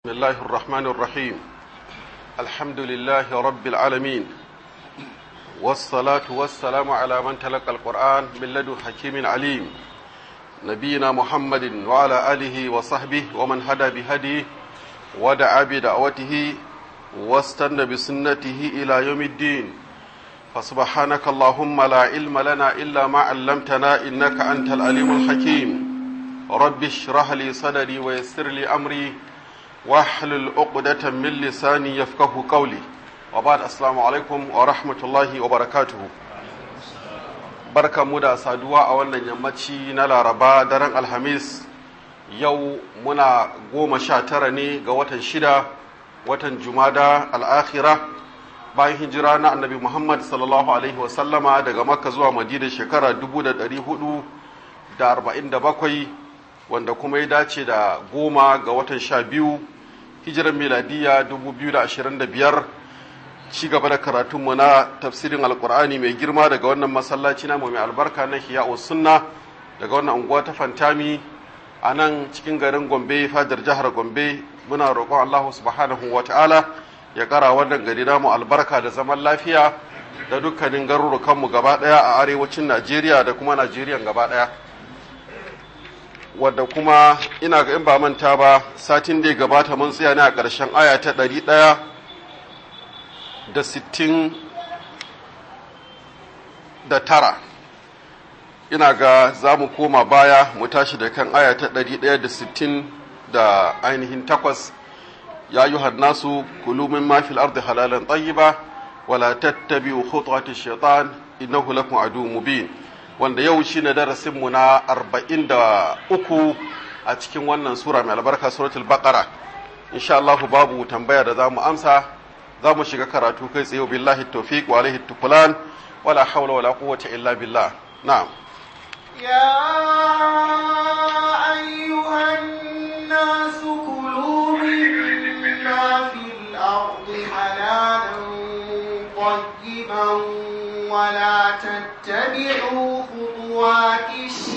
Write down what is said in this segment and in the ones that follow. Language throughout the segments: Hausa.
بسم الله الرحمن الرحيم الحمد لله رب العالمين والصلاة والسلام على من تلقى القرآن من لدن حكيم عليم نبينا محمد وعلى آله وصحبه ومن هدى بهديه ودعا بدعوته واستنى بسنته إلى يوم الدين فسبحانك اللهم لا علم لنا إلا ما علمتنا إنك أنت العليم الحكيم رب اشرح لي صدري ويسر لي أمري واحلل عقدة من لساني يفقه قولي وبعد السلام عليكم ورحمة الله وبركاته barka mu da saduwa a wannan yammaci na laraba daren alhamis yau muna goma sha tara ne ga watan shida watan jumada al'akhira bayan hijira na annabi muhammad sallallahu alaihi wasallama daga makka zuwa madina shekara 447 wanda kuma ya dace da goma ga watan sha biyu hijiran miladiya 2025 ci gaba da karatunmu na tafsirin alkur'ani mai girma daga wannan masallaci na mai albarka na hiya'u sunna daga wannan unguwa ta fantami a nan cikin garin gombe fadar jihar gombe muna roƙon allahu subhanahu wa ta'ala ya ƙara wannan gari namu albarka da zaman lafiya da dukkanin garurukanmu gaba ɗaya a arewacin najeriya da kuma najeriya gaba ɗaya wadda kuma ina ga in ba manta ba satin da ya gabata mun tsaya ne a ƙarshen aya ta ɗari ɗaya da sittin da tara ina ga za mu koma baya mu tashi da kan aya ta ɗari ɗaya da sittin da ainihin takwas ya yi nasu kulu min ma fil ardi halalan tayyiba wala tattabi'u khutuwati shaitan innahu lakum adu mubin wanda yau shine darasin mu na arba'in da uku a cikin wannan sura mai albarka suratul baqara insha Allah babu tambaya da zamu amsa za mu shiga karatu kai tsaye billahi tawfiq wa alaihi tukulan wala hawla wala quwwata illa billah na'am يا أيها الناس كلوا مما في الأرض حلالا طيبا ولا تتبعوا خطوات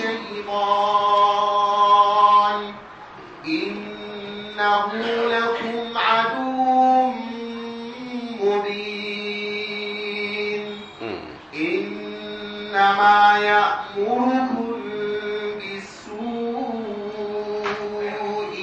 الشيطان إنه لكم عدو مبين إنما يأمركم بالسوء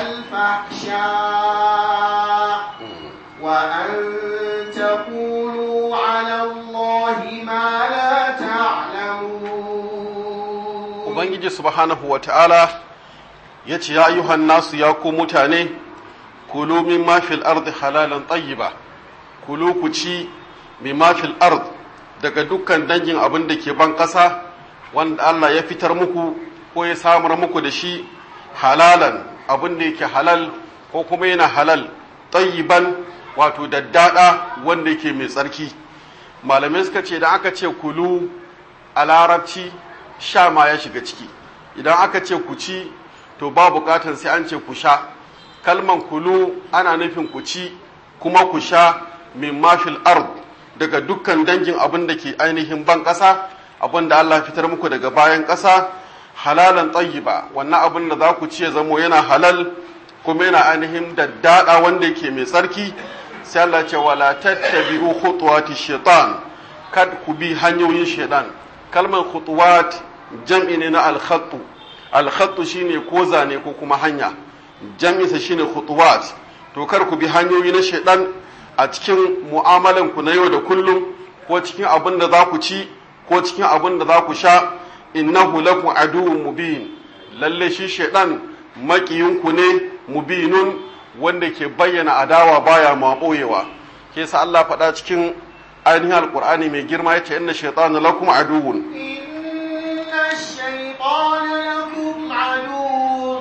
والفحشاء وأن تقولوا على الله ما لا تعلمون ubangiji subhanahu wa ta'ala ya ce ya ayyuhan nasu ya ku mutane kulu min ma fil ardi halalan tayyiba kulu ku ci min ma fil ard daga dukkan dangin abin da ke ban ƙasa wanda Allah ya fitar muku ko ya samar muku da shi halalan abin da yake halal ko kuma yana halal tayyiban wato daddada wanda yake mai tsarki malamai suka ce da aka ce kulu a larabci sha ma ya shiga ciki idan aka ce ku ci to ba bukatar sai an ce ku sha kalman kulu ana nufin ku ci kuma ku sha min mafil ard daga dukkan dangin abin da ke ainihin ban ƙasa abin da Allah fitar muku daga bayan ƙasa halalan tayyiba wannan abin da za ku ci ya zamo yana halal kuma yana ainihin daddada wanda yake mai tsarki sai Allah ce wala tattabi'u khutuwati shaitan kad ku bi hanyoyin shaitan kalmar khutuwat jam'i ne na al-khattu al-khattu shine ko zane ko kuma hanya jam'i sa shine khutuwat to kar ku bi hanyoyi na shaitan a cikin mu'amalan ku na yau da kullum ko cikin abin da za ku ci ko cikin abin da za ku sha innahu lakum aduwwun mubin lalle shi shaitan makiyinku ne mubinun wanda ke bayyana adawa baya ma boyewa ke sa Allah faɗa cikin ainihin alkur'ani mai girma yace inna shaytana lakum aduwwun إن الشيطان لكم عدو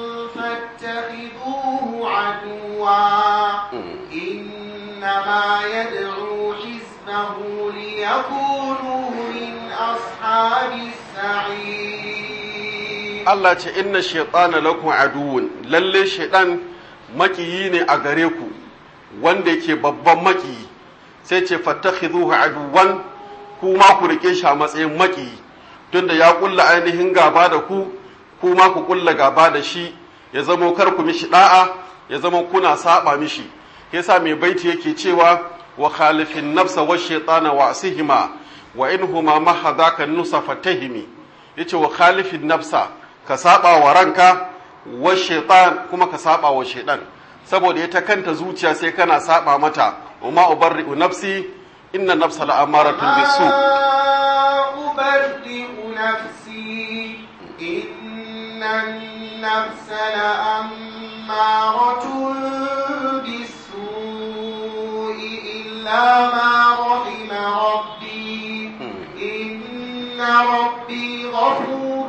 فاتخذوه عدوا إنما يدعو حزبه ليكونوا من أصحاب السعير Allah ce inna shaytana lakum aduwwun lalle shaytan makiyi ne a gare ku wanda yake babban makiyi sai ce fattakhidhuhu aduwan ku ma ku rike shi a matsayin makiyi tunda ya kulla ainihin gaba da ku ku ma ku kulla gaba da shi ya zamo kar ku mishi da'a ya zama kuna saba mishi yasa mai baiti yake cewa wa khalifin nafsa wa shaytana wa asihima wa inhuma mahadaka nusa fatahimi yace wa khalifin nafsa ka saba wa ranka wa shaytan kuma ka saba wa shaytan saboda ita kanta zuciya sai kana saba mata wa ma ubarri'u nafsi inna nafsa la'amaratun bisu أبرئ نفسي إن النفس لأمارة بالسوء إلا ما رحم ربي إن ربي غفور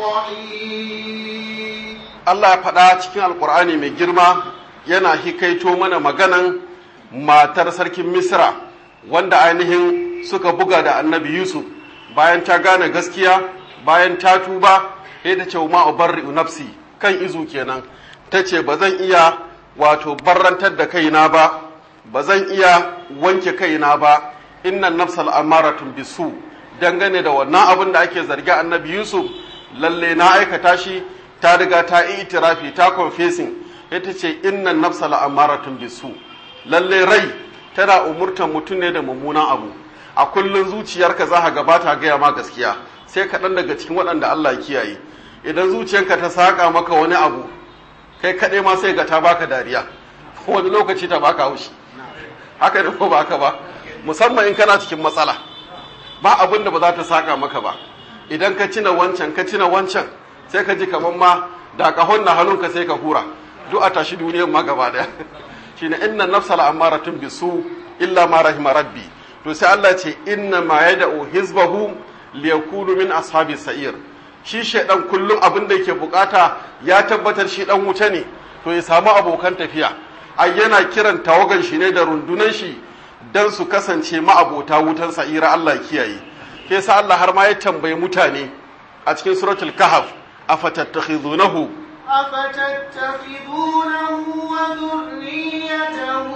رحيم Allah ya faɗa cikin alkur'ani mai girma yana hikaito mana maganan matar sarkin misra wanda ainihin suka buga da annabi yusuf bayan ta gane gaskiya bayan ta tuba sai ta ce ma ubarri'u nafsi kan izu kenan ta ce ba zan iya wato barrantar da kaina ba ba zan iya wanke kaina ba innan nafsal amaratun bisu dangane da wannan abin da ake zargi annabi yusuf lalle na aikata shi ta riga ta yi itirafi ta confessing ita ce innan nafsal amaratun bisu lalle rai tana umurtan mutum ne da mummunan abu a kullun zuciyarka za ka gabata gaya ma gaskiya sai kaɗan daga cikin waɗanda Allah ya kiyaye idan zuciyarka ta saƙa maka wani abu kai kaɗai ma sai ga ta baka dariya wani lokaci ta baka haushi haka ne ko baka ba musamman in kana cikin matsala ba abin da ba za ta saƙa maka ba idan ka cina wancan ka cina wancan sai ka ji kamar ma da kahon na hannunka sai ka hura duk a tashi duniyar ma gaba daya shine inna nafsal amaratun bisu illa ma rahima rabbi to sai Allah ce inna ma yad'u hizbahu liyakunu min ashabi sa'ir shi shedan kullum abin da yake bukata ya tabbatar shi dan wuta ne to ya samu abokan tafiya ai yana kiran tawagan shi ne da rundunan shi dan su kasance ma'abota wutan sa'ira Allah kiyaye ke sa Allah har ma ya tambayi mutane a cikin suratul kahf afatattakhizunahu أفتتخذونه وذريته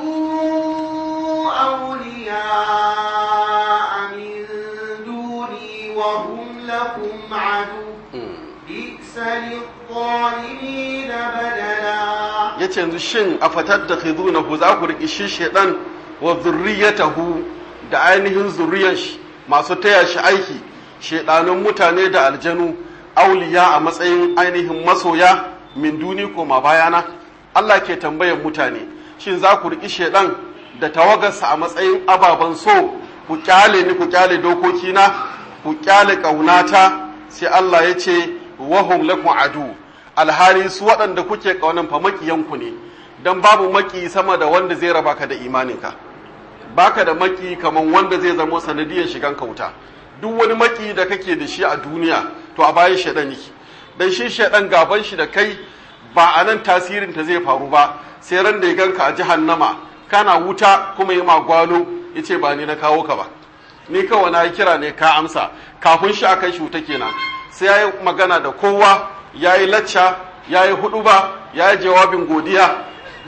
أولياء من دوني وهم لكم عدو بئس للظالمين بدلا yace yanzu shin afatattakhizunahu za ku riki shi shedan wa zurriyatahu da ainihin zuriyar shi masu taya shi aiki shedanun mutane da aljanu auliya a matsayin ainihin masoya min duni koma bayana Allah ke tambayar mutane shin za ku riƙi shedan da tawagarsa a matsayin ababen so ku kyale ni ku kyale dokokina ku kyale ƙaunata sai Allah ya ce wahum lakum adu alhali su waɗanda kuke ƙaunan fa makiyanku ne dan babu maki sama da wanda zai raba ka da imaninka baka da maki kaman wanda zai zamo sanadiyar shigan kauta duk wani maki da kake da shi a duniya to a bayan shaɗan yake dan shi shaɗan gaban shi da kai ba a nan tasirin ta zai faru ba sai ran da ya ganka a jahannama kana wuta kuma yi magwalo ya ce ba ni na kawo ka ba ni kawai na yi kira ne ka amsa kafin shi akai shi wuta kenan sai ya yi magana da kowa ya yi lacca ya yi hudu ba ya yi jawabin godiya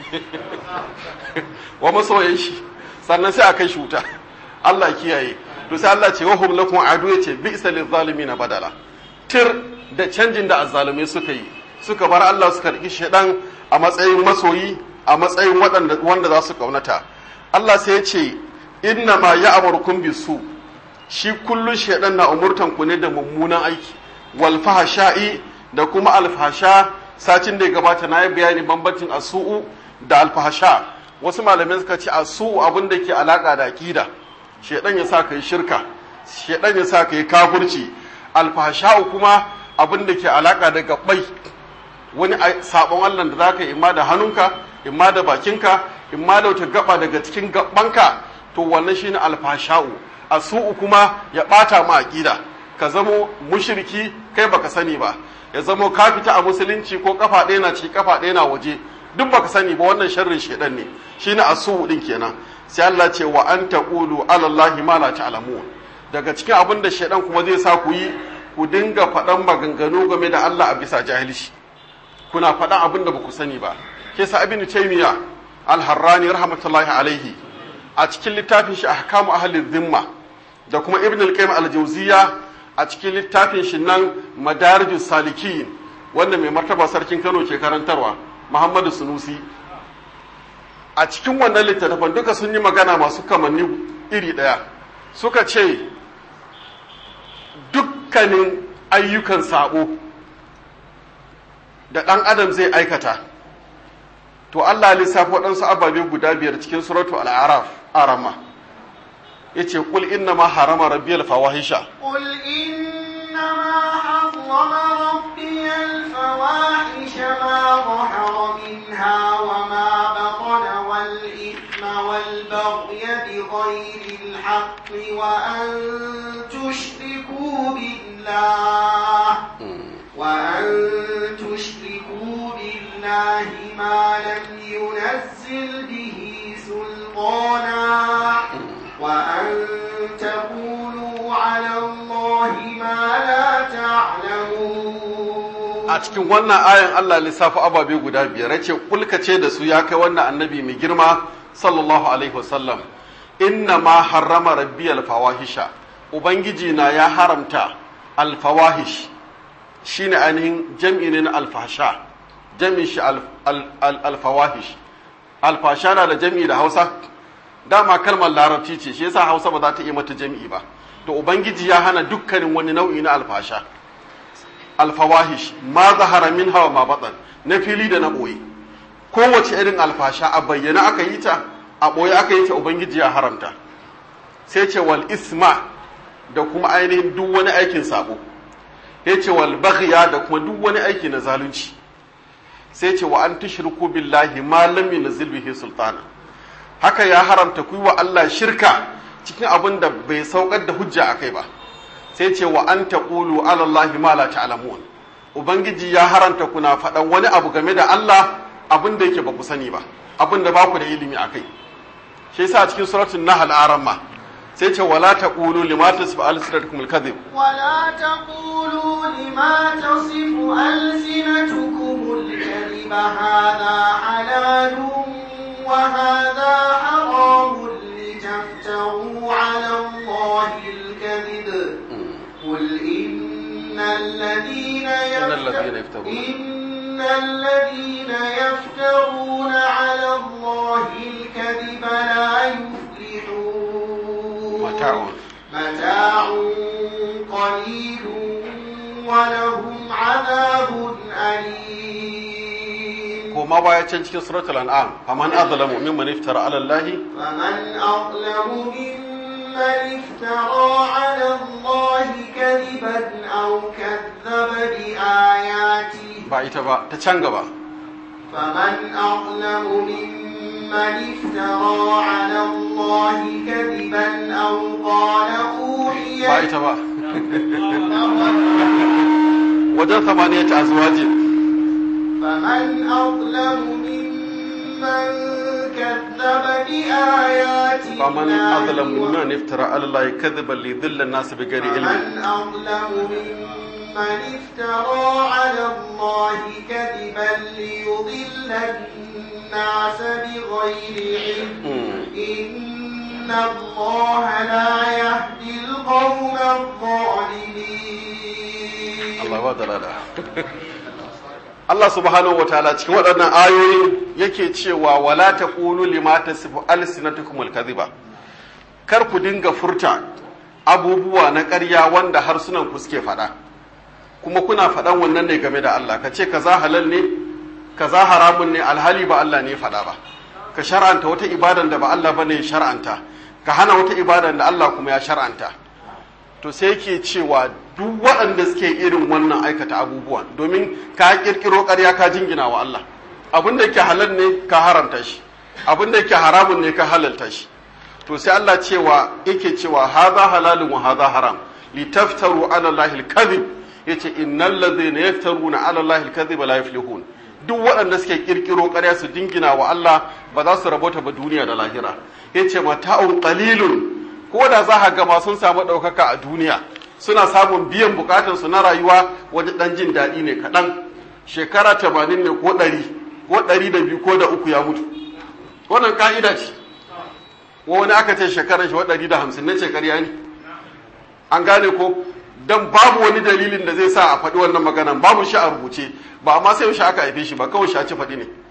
wa masoyan shi sannan sai a kai shi wuta Allah kiyaye to sai Allah ce wahum lakum adu yace bi'sa lizalimin badala tir da canjin da azzalumai suka yi suka bar Allah suka riki shedan a matsayin masoyi a matsayin waɗanda wanda za su kaunata Allah sai ya ce inna ma ya'murukum bisu shi kullun shedan na umurtan ku ne da mummunan aiki wal fahsha'i da kuma alfahsha satin da ya gabata na yi bayani bambancin asu'u da alfahsha wasu malamai suka ce asu'u abin da ke alaka da aqida shedan ya sa kai shirka shedan ya sa kai kafirci alfahsha'u kuma abin da ke alaka da gabbai wani sabon Allah da zaka yi imma da hannunka imma da bakinka imma da wata gaba daga cikin gabbanka to wannan shine alfahsha'u asu'u kuma ya bata ma aqida ka zamo mushriki kai baka sani ba ya zamo ka fita a musulunci ko kafa ɗaya na ci kafa ɗaya na waje duk baka sani ba wannan sharrin shedan ne shine asu'u din kenan sai Allah ce wa an taqulu ala Allahi ma la ta'lamun daga cikin abin da shedan kuma zai sa ku yi ku dinga faɗan maganganu game da Allah a bisa jahilci kuna faɗan abin da baku sani ba ke sa ibn taymiya al-harrani rahmatullahi alaihi a cikin littafin shi ahkamu ahli dhimma da kuma ibn al-qayyim al-jawziya a cikin littafin shi nan madarijus salikin wanda mai martaba sarkin Kano ke karantarwa Muhammadu Sunusi a cikin wannan littattafan duka sun yi magana masu kamanni iri ɗaya suka ce dukkanin ayyukan sabo da ɗan adam zai aikata to Allah lissafi waɗansu ababe guda biyar cikin suratu al'araf arama ya ce ƙul inna ma harama rabbiyal fawahisha قل إنما حرم ربي الفواحش ما ظهر منها وما بطن والإثم والبغي بغير الحق وأن تشركوا بالله وأن تشركوا بالله ما لم ينزل به سلطانا وأن تقولوا على الله ما لا تعلمون a cikin wannan ayan Allah lissafi ababe guda biyar yace kulka ce da su ya kai wannan annabi mai girma sallallahu alaihi wasallam inna ma harrama rabbiyal fawahisha ubangiji na ya haramta alfawahish shine ainihin jam'i ne na alfasha jam'in shi alfawahish alfasha na da jam'i da Hausa dama kalmar larabci ce shi yasa Hausa ba za ta iya mata jam'i ba to ubangiji ya hana dukkanin wani nau'i na alfasha alfawahish ma zahara min hawa ma batan na fili da na ɓoye kowace irin alfasha a bayyana aka yi ta a ɓoye aka yi ta ubangiji ya haramta sai ce wal isma da kuma ainihin duk wani aikin sabo ya ce wal baghya da kuma duk wani aiki na zalunci sai ce wa an tushriku billahi ma lam yunzil bihi sultana haka ya haramta ku wa Allah shirka cikin abin da bai saukar da hujja akai ba sai ce wa an taqulu ala Allah ma la ta'lamun ubangiji ya haranta kuna faɗan wani abu game da Allah abin da yake ba ku sani ba abin da ba ku da ilimi akai shi yasa cikin suratul nahl aramma sai ce wala taqulu lima tasfu alsinatukum alkadhib ولا تقولوا لما تصف ألسنتكم الكذب هذا حلال وهذا حرام لتفتروا على الله الكذب قل إن الذين إن الذين يفترون يفترون إن الذين يفترون على الله الكذب لا يفلحون متاع متاع قليل ولهم عذاب أليم koma baya can cikin suratul an'am faman azlamu mimman iftara ala allahi فمن أظلم ممن افترى على الله كذبا أو كذب بآياته ba ita ba ta can gaba فمن أظلم ممن افترى على الله كذبا أو قال أوحي ba ita ba wajen samaniyat azwajin فمن أظلم ممن كذب بآيات faman الله azlamu و- mimman iftara ala allahi kadhiban li dhilla an-nas bighairi ilmin فمن أظلم ممن افترى على الله كذبا ليضل الناس بغير علم إن الله لا يهدي القوم الظالمين Allah ba dalala Allah subhanahu wa ta'ala cikin waɗannan ayoyi yake cewa wala taqulu lima tasifu alsinatukum alkadhiba kar ku dinga furta abubuwa na ƙarya wanda harsunan ku suke faɗa kuma kuna faɗan wannan ne game da Allah ka ce kaza halal ne kaza haramun ne alhali ba Allah ne ya faɗa ba ka shar'anta wata ibadan da ba Allah bane ya shar'anta ka hana wata ibadan da Allah kuma ya shar'anta to sai yake cewa duk waɗanda suke irin wannan aikata abubuwan domin ka kirkiro ƙarya ka jingina wa Allah abin da yake halal ne ka haramta shi abin da yake haramun ne ka halalta shi to sai Allah cewa yake cewa hadha halalun wa hadha haram litaftaru ala Allah al-kadhib yace innal ladhina yaftaruna ala Allah al-kadhiba la yuflihun duk waɗanda suke kirkiro ƙarya su dingina wa Allah ba za su rabota ba duniya da lahira yace mata'un qalilun ko da za ka gama sun samu ɗaukaka a duniya suna samun biyan bukatarsu na rayuwa wani ɗan jin daɗi ne kaɗan shekara tamanin ne ko ɗari ko ɗari da biyu ko da uku ya mutu wannan ka'ida ce wani aka ce shekarar shi wa ɗari da hamsin na shekariya ne an gane ko dan babu wani dalilin da zai sa a faɗi wannan maganan babu shi a rubuce ba amma sai shi aka haife shi ba kawai shi a ci faɗi ne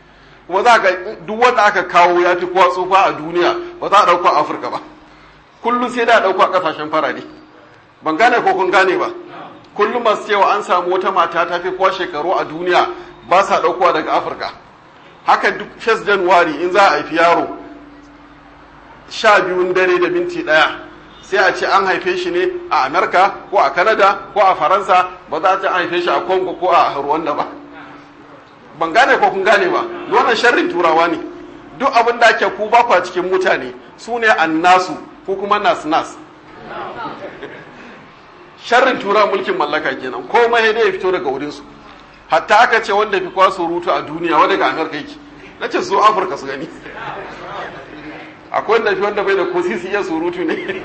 kuma za ka duk wanda aka kawo ya fi kowa tsufa a duniya ba za a ɗauko a afirka ba kullum sai da a ɗauko a ƙasashen farare ban gane ko kun gane ba kullum masu cewa an samu wata mata ta fi kowa shekaru a duniya ba sa ɗaukowa daga afirka haka duk 1 januwari in za a haifi yaro sha biyun dare da minti ɗaya sai a ce an haife shi ne a amerika ko a canada ko a faransa ba za a ce an haife shi a congo ko a rwanda ba ban gane ko kun gane ba wannan sharrin turawa ne duk abin da ake ku ba kwa cikin mutane su ne annasu ko kuma nas nas sharrin turawa mulkin mallaka kenan komai dai ya fito daga wurinsu hatta aka ce wanda fi kwa surutu a duniya wanda ga amerika yake na ce su afirka su gani akwai wanda fi wanda bai da ko sisi iya surutu ne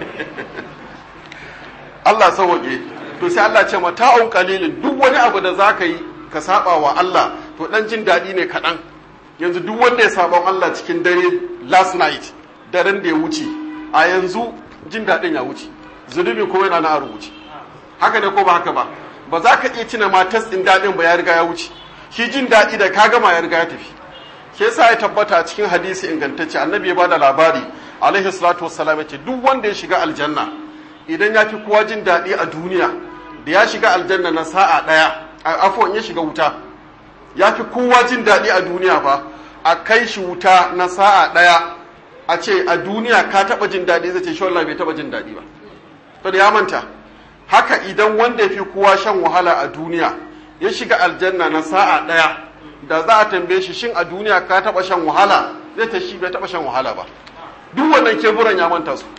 Allah sauwaƙe to sai Allah ce mata'un qalilin duk wani abu da zaka yi ka saba wa Allah to dan jin daɗi ne kaɗan yanzu duk wanda ya saba wa Allah cikin dare last night daren da ya wuce a yanzu jin daɗin ya wuce zunubi kuma yana na rubuce haka ne ko ba haka ba ba za ka iya tuna ma test ɗin daɗin ba ya riga ya wuce shi jin daɗi da ka gama ya riga ya tafi ke sa ya tabbata cikin hadisi ingantacce annabi ya bada labari alaihi salatu wassalam ya ce duk wanda ya shiga aljanna idan ya fi kowa jin daɗi a duniya da ya shiga aljanna na sa'a ɗaya afon ya shiga wuta ya fi kowa jin daɗi a duniya fa a kai shi wuta na sa'a ɗaya a ce a duniya ka taɓa jin daɗi zai ce shi wallahi bai taɓa jin daɗi ba to da ya manta haka idan wanda ya fi kowa shan wahala a duniya ya shiga aljanna na sa'a ɗaya da za a tambaye shi shin a duniya ka taɓa shan wahala zai ta shi bai taɓa shan wahala ba duk wannan keburan ya manta su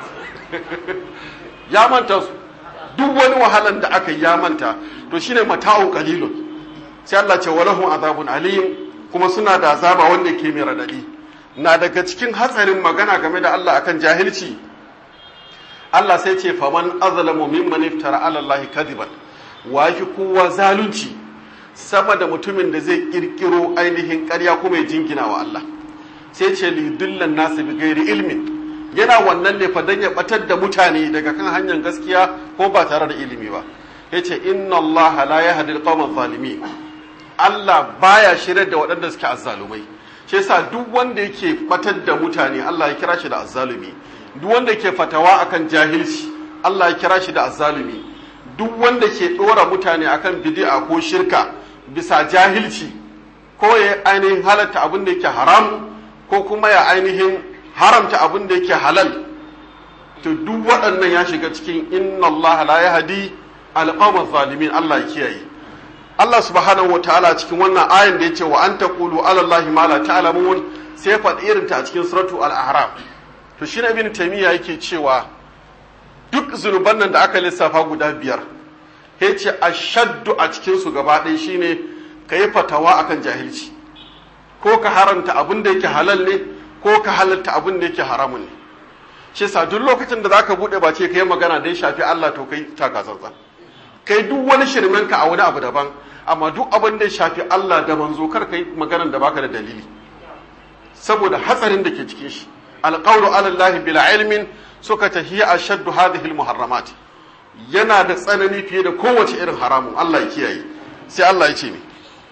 ya manta su duk wani wahalan da aka yi ya manta to shine mata'un qalilun sai Allah ce walahum azabun alim kuma suna da azaba wanda ke mai radadi na daga cikin hatsarin magana game da Allah akan jahilci Allah sai ce faman azlamu mimman iftara ala Allah kadiban wa fi kowa zalunci sama da mutumin da zai kirkiro ainihin ƙarya kuma ya jingina wa Allah sai ce li dullan nasu bi gairi ilmin yana wannan ne fa dan ya batar da mutane daga kan hanyar gaskiya ko ba tare da ilimi ba yace inna Allah la yahdi al zalimin Allah baya shirye da waɗanda suke azzalumai shi yasa duk wanda yake batar da mutane Allah ya kira shi da azzalumi duk wanda ke fatawa akan jahilci Allah ya kira shi da azzalumi duk wanda ke dora mutane akan bid'a ko shirka bisa jahilci ko ya ainihin halatta abin da yake haram ko kuma ya ainihin haramta abin da yake halal to duk waɗannan ya shiga cikin inna Allah la yahdi alqawma zalimin Allah ya kiyaye Allah subhanahu wa ta'ala cikin wannan ayin da yace wa an taqulu ala Allah ma la ta'lamun sai faɗi irin ta a cikin suratu al-ahram to shi ibn taymiya yake cewa duk zunuban nan da aka lissafa guda biyar yace ashaddu a cikin su gaba ɗaya shine kai fatawa akan jahilci ko ka haranta abin da yake halal ne ko ka halatta abin da yake haramun ne shi sa duk lokacin da zaka bude ba ce kai magana dai shafi Allah to kai taka tsantsan kai duk wani shirmen ka a wani abu daban amma duk abin da shafi Allah da manzo kar kai maganar da baka da dalili saboda hatsarin da ke cikin shi alqawlu ala Allah bila ilmin suka tahiya ashaddu hadhihi almuharramat yana da tsanani fiye da kowace irin haramun Allah ya kiyaye sai Allah ya ce ni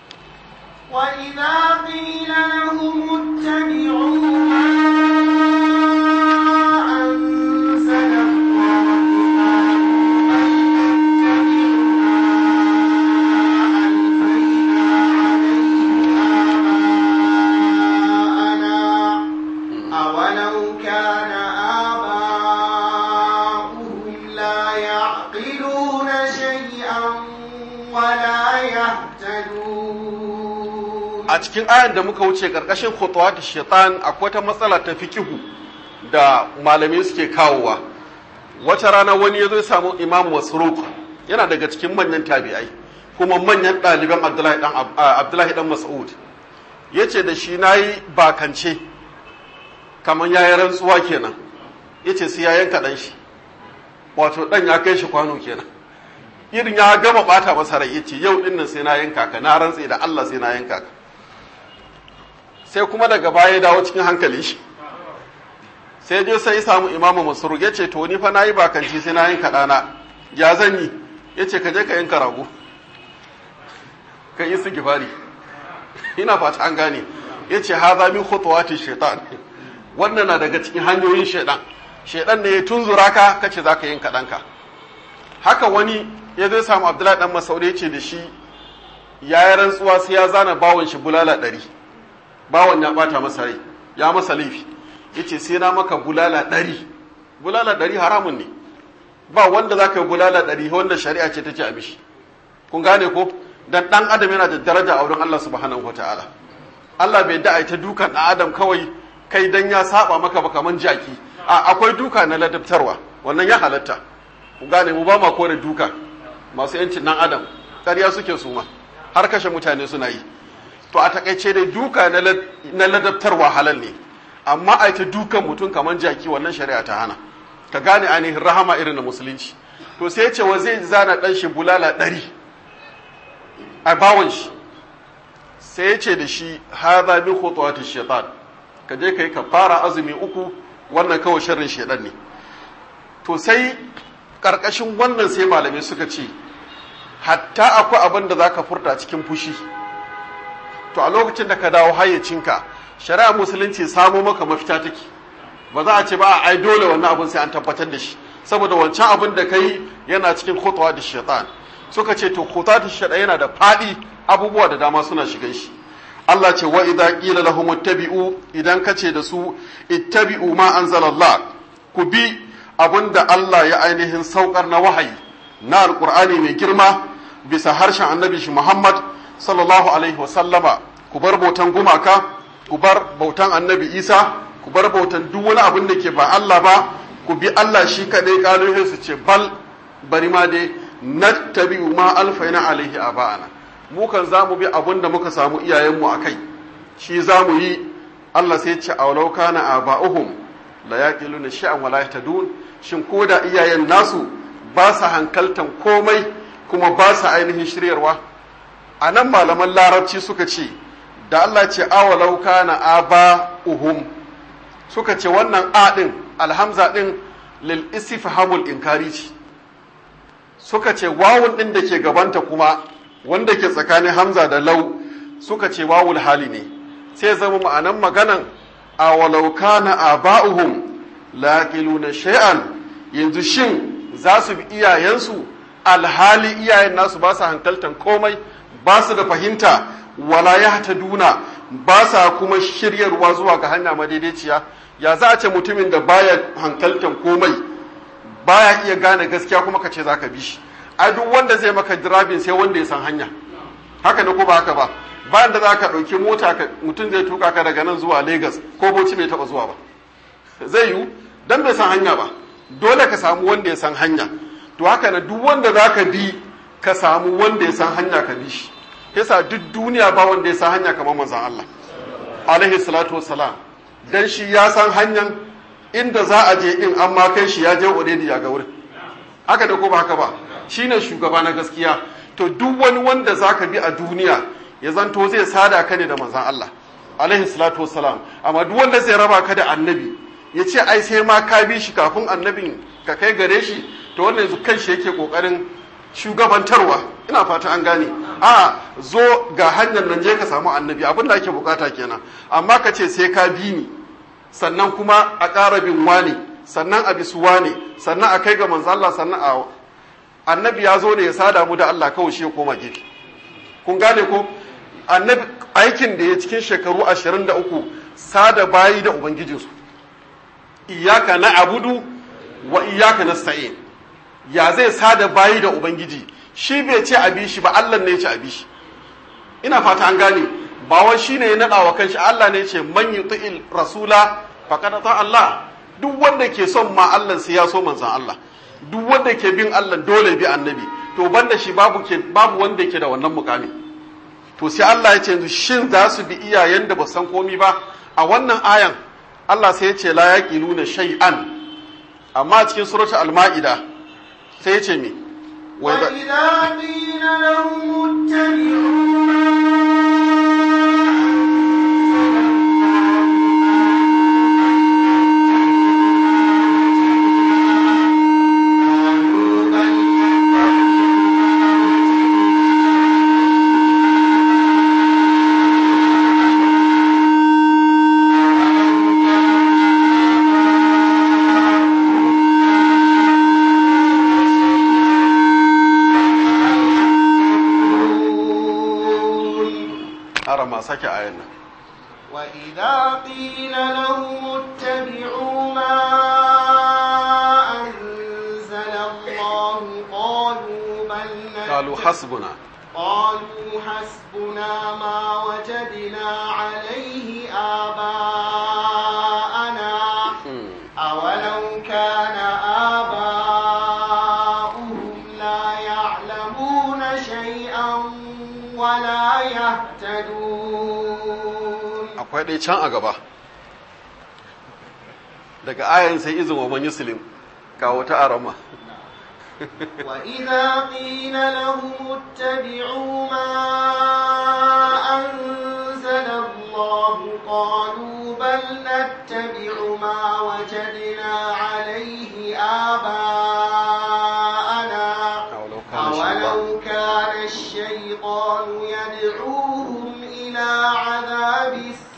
وإذا قيل لهم اتبعوا ما أنزل الله أولو كان آباؤهم لا يعقلون شيئا ولا يهتدون a cikin ayan da muka wuce karkashin khutuwat shaitan akwai ta matsala ta fikihu da malamai suke kawowa wata rana wani ya zo ya samu imam masruq yana daga cikin manyan tabi'ai kuma manyan ɗaliban abdullahi dan abdullahi dan mas'ud yace da shi nayi bakance kamar yayi rantsuwa kenan yace sai ya yanka dan shi wato dan ya kai shi kwano kenan irin ya gama bata masa rai yace yau dinnan sai na yanka ka na rantse da Allah sai na yanka ka sai kuma daga baya ya dawo cikin hankali shi sai je sai ya samu imamu masrur ya ce to ni fa nayi bakanci sai na yanka dana ya zan yi ya ce ka je ka yanka rago ka yi sigifari ina fata an gane yace hadha min khutuwati shaitan wannan na daga cikin hanyoyin shaitan shaitan ne ya tunzura ka kace zaka yin kaɗanka haka wani ya zai samu abdullahi dan masaudi ya ce da shi ya yi rantsuwa sai ya zana bawon shi bulala ɗari bawon ya ɓata masa rai ya masa laifi ya ce sai na maka bulala ɗari bulala ɗari haramun ne ba wanda za ka yi bulala ɗari wanda shari'a ce ta ce a mishi kun gane ko dan ɗan adam yana da daraja a wurin Allah subhanahu wa ta'ala Allah bai da ta dukan ɗan adam kawai kai dan ya saba maka ba kaman jaki a akwai duka na ladabtarwa wannan ya halatta ku gane mu ba ma kore duka masu yancin nan adam ƙarya suke suma har kashe mutane suna yi to a takaice dai duka na ladabtarwa halal ne amma a ta dukan mutum kamar jaki wannan shari'a ta hana ka gane ainihin rahama irin na musulunci to sai ce wa zai zana ɗan shi bulala ɗari a bawon shi sai ya ce da shi haza min khutuwati shaitan ka je kai ka fara azumi uku wannan kawai sharrin shaitan ne to sai ƙarƙashin wannan sai malamai suka ce hatta akwai abin da za ka furta cikin fushi to a lokacin da ka dawo hayyacinka shari'a musulunci samo maka mafita take ba za a ce ba ai dole wannan abin sai an tabbatar da shi saboda wancan abin da kai yana cikin khutwa da shaitan suka ce to khutwa da shaitan yana da fadi abubuwa da dama suna shigan shi Allah ce wa idza qila lahum ittabi'u idan kace da su ittabi'u ma anzalallah ku bi abinda Allah ya ainihin saukar na wahayi na alqur'ani mai girma bisa harshen annabi shi Muhammad sallallahu alaihi wasallama ku bar bautan gumaka ku bar bautan annabi Isa ku bar bautan duk wani abin da ke ba Allah ba ku bi Allah shi kadai kaluhin su ce bal bari ma dai nattabi'u ma alfaina alaihi aba'ana mu kan zamu bi abin da muka samu iyayenmu akai shi zamu yi Allah sai ce awalau kana aba'uhum la yaqiluna shay'an wala yahtadun shin koda iyayen nasu ba sa hankaltan komai kuma ba sa ainihin shiryarwa a nan malaman larabci suka ce da Allah ce awalau kana aba'uhum suka ce wannan a din alhamza din lil istifhamul inkari ce suka ce wawun din da ke gabanta kuma wanda ke tsakanin hamza da lau suka ce wawul hali ne sai zama ma'anan maganan awalau kana aba'uhum laqiluna shay'an yanzu shin za su bi iyayensu alhali iyayen nasu ba su hankaltan komai ba su da fahimta wala ya ta duna ba sa kuma shiryarwa zuwa ga hanya madaidaiciya ya za a ce mutumin da baya hankaltan komai baya iya gane gaskiya kuma ka ce za ka bi shi a duk wanda zai maka dirabin sai wanda ya san hanya haka ne ko ba haka ba bayan da za ka ɗauki mota mutum zai tuka ka daga nan zuwa Legas ko Bauchi bai taɓa zuwa ba zai yiwu dan bai san hanya ba dole ka samu wanda ya san hanya to haka na duk wanda za ka bi ka samu wanda ya san hanya ka bi shi yasa duk duniya ba wanda ya san hanya kamar manzon Allah alaihi salatu wassalam dan shi ya san hanyar inda za a je in an ma kai shi ya je already ya ga wurin haka da ko ba haka ba shine shugaba na gaskiya to duk wani wanda zaka bi a duniya ya zanto zai sada ka ne da manzon Allah alaihi salatu wassalam amma duk wanda zai raba ka da annabi ya ce ai sai ma ka bi shi kafin annabin ka kai gare shi to wannan yanzu kan shi yake kokarin shugabantarwa ina fata an gane a zo ga hanyar nan je ka samu annabi abin da ake bukata kenan amma ka ce sai ka bi ni sannan kuma a ƙara bin wane sannan a bisu wane sannan a kai ga manzo Allah sannan a annabi ya zo ne ya sada mu da Allah kawai shi ya koma gefe kun gane ko annabi aikin da ya cikin shekaru 23 sada bayi da ubangijinsu iyaka na abudu wa iyaka nasta'in ya zai sada bayi da ubangiji shi bai ce abi shi ba Allah ne ya ce abi shi ina fata an gane ba wai shine ya nada wa kanshi Allah ne ya ce man yuti'il rasula faqad ta Allah duk wanda ke son ma Allah sai ya so manzon Allah duk wanda ke bin Allah dole bi annabi to banda shi babu ke babu wanda ke da wannan mukami to sai Allah ya ce yanzu shin za su bi iyayen da ba san komi ba a wannan ayan Allah sai ya ce la yaqiluna shay'an amma cikin suratul al-ma'ida sai ya ce me وإذا قيل لهم اتبعوا قيل لهم اتبعوا ما أنزل الله قالوا بل قالوا نتبع حسبنا قالوا حسبنا ما وجدنا عليه آباءنا Mm. أولو كان آباؤهم لا يعلمون شيئا ولا يهتدون akwai ɗaya can a gaba daga ayan sai izin wa man yuslim kawo ta arama وإذا قيل لهم اتبعوا ما أنزل الله قالوا بل نتبع ما وجدنا عليه آباءنا أولو كان الشيطان أولو كان الشيطان يدعوهم إلى عذاب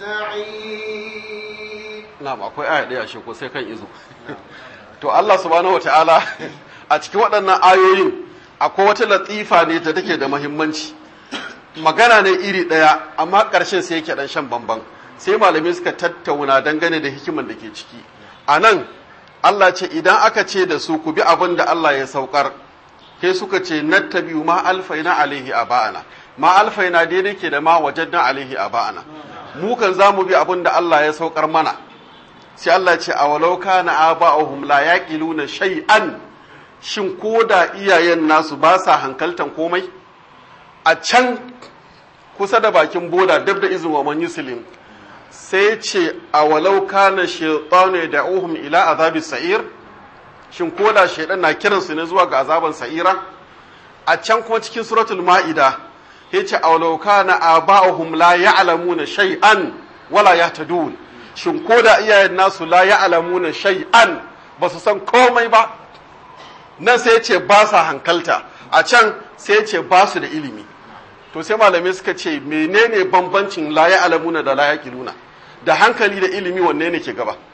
السعير na'am akwai aya ɗaya shi ko sai kan izo to Allah subhanahu wataala a cikin waɗannan ayoyin akwai wata latifa ne da take da muhimmanci magana ne iri ɗaya amma ƙarshen sai yake ɗan shan bamban sai malamai suka tattauna dangane da hikiman da ke ciki a nan Allah ce idan aka ce da su ku bi abin da Allah ya saukar sai suka ce nattabi'u ma alfaina alaihi aba'ana ma alfaina daidai ke da ma wajadna alaihi aba'ana mu kan za mu bi abin da Allah ya saukar mana sai Allah ce a walau kana aba'uhum la yaqiluna shay'an shin ko da iyayen nasu ba sa hankaltan komai a can kusa da bakin boda dab da izin wa man yuslim sai ce a walau kana shaytanu da'uhum ila azabi sa'ir shin ko da shaydan na kiransu ne zuwa ga azaban sa'ira a can kuma cikin suratul ma'ida yace a walau kana aba'uhum la ya'lamuna shay'an wala yahtadun shin ko da iyayen nasu la ya'lamuna shay'an ba su san komai ba nan sai ce ba sa hankalta a can sai ce ba su da ilimi to sai malamai suka ce menene bambancin la ya'lamuna da la yaqiluna da hankali da ilimi wanne ne ke gaba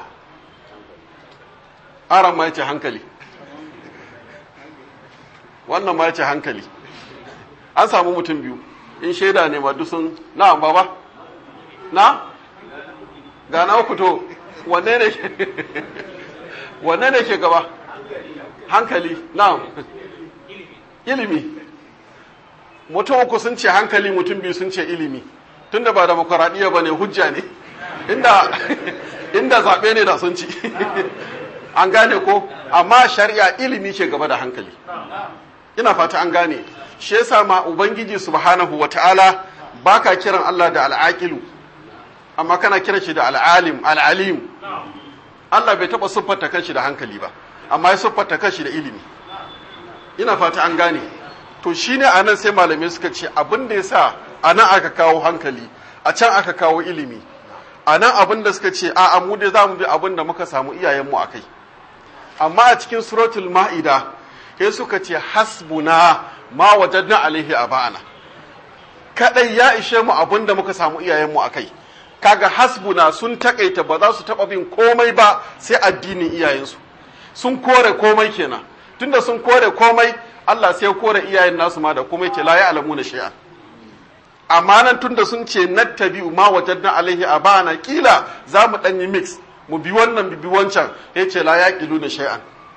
aran ma yace hankali wannan ma yace hankali an samu mutum biyu in shaida ne ma duk sun na'am baba na ga na uku to wanne ne ke wanne ne ke gaba hankali na'am ilimi mutum uku sun ce hankali mutum biyu sun ce ilimi tunda ba demokuraɗiyya ba ne hujja ne inda inda zaɓe ne da sun ci an gane ko amma shari'a ilimi ke gaba da hankali ina fata an gane shi yasa ma ubangiji subhanahu wata'ala baka kiran Allah da al'aqilu amma kana kiran shi da al'alim al'alim Allah bai taba siffata kanshi da hankali ba amma ya siffata kanshi da ilimi ina fata an gane to shine anan sai malamai suka ce abin da yasa anan aka kawo hankali a can aka kawo ilimi anan abin da suka ce a mu dai zamu bi abin da muka samu iyayenmu akai amma a cikin suratul ma'ida sai suka ce hasbuna ma wajadna alaihi aba'ana kadai ya ishe mu abin da muka samu iyayenmu akai kaga hasbuna sun takaita ba za su taba bin komai ba sai addinin iyayensu sun kore komai kenan tunda sun kore komai Allah sai ya kore iyayen nasu ma da komai ce la ya'lamuna shay'an amma nan tunda sun ce nattabi'u ma wajadna alaihi abana kila za mu dan yi mix mu bi wannan bi wancan ya ce la yaqiluna shay'an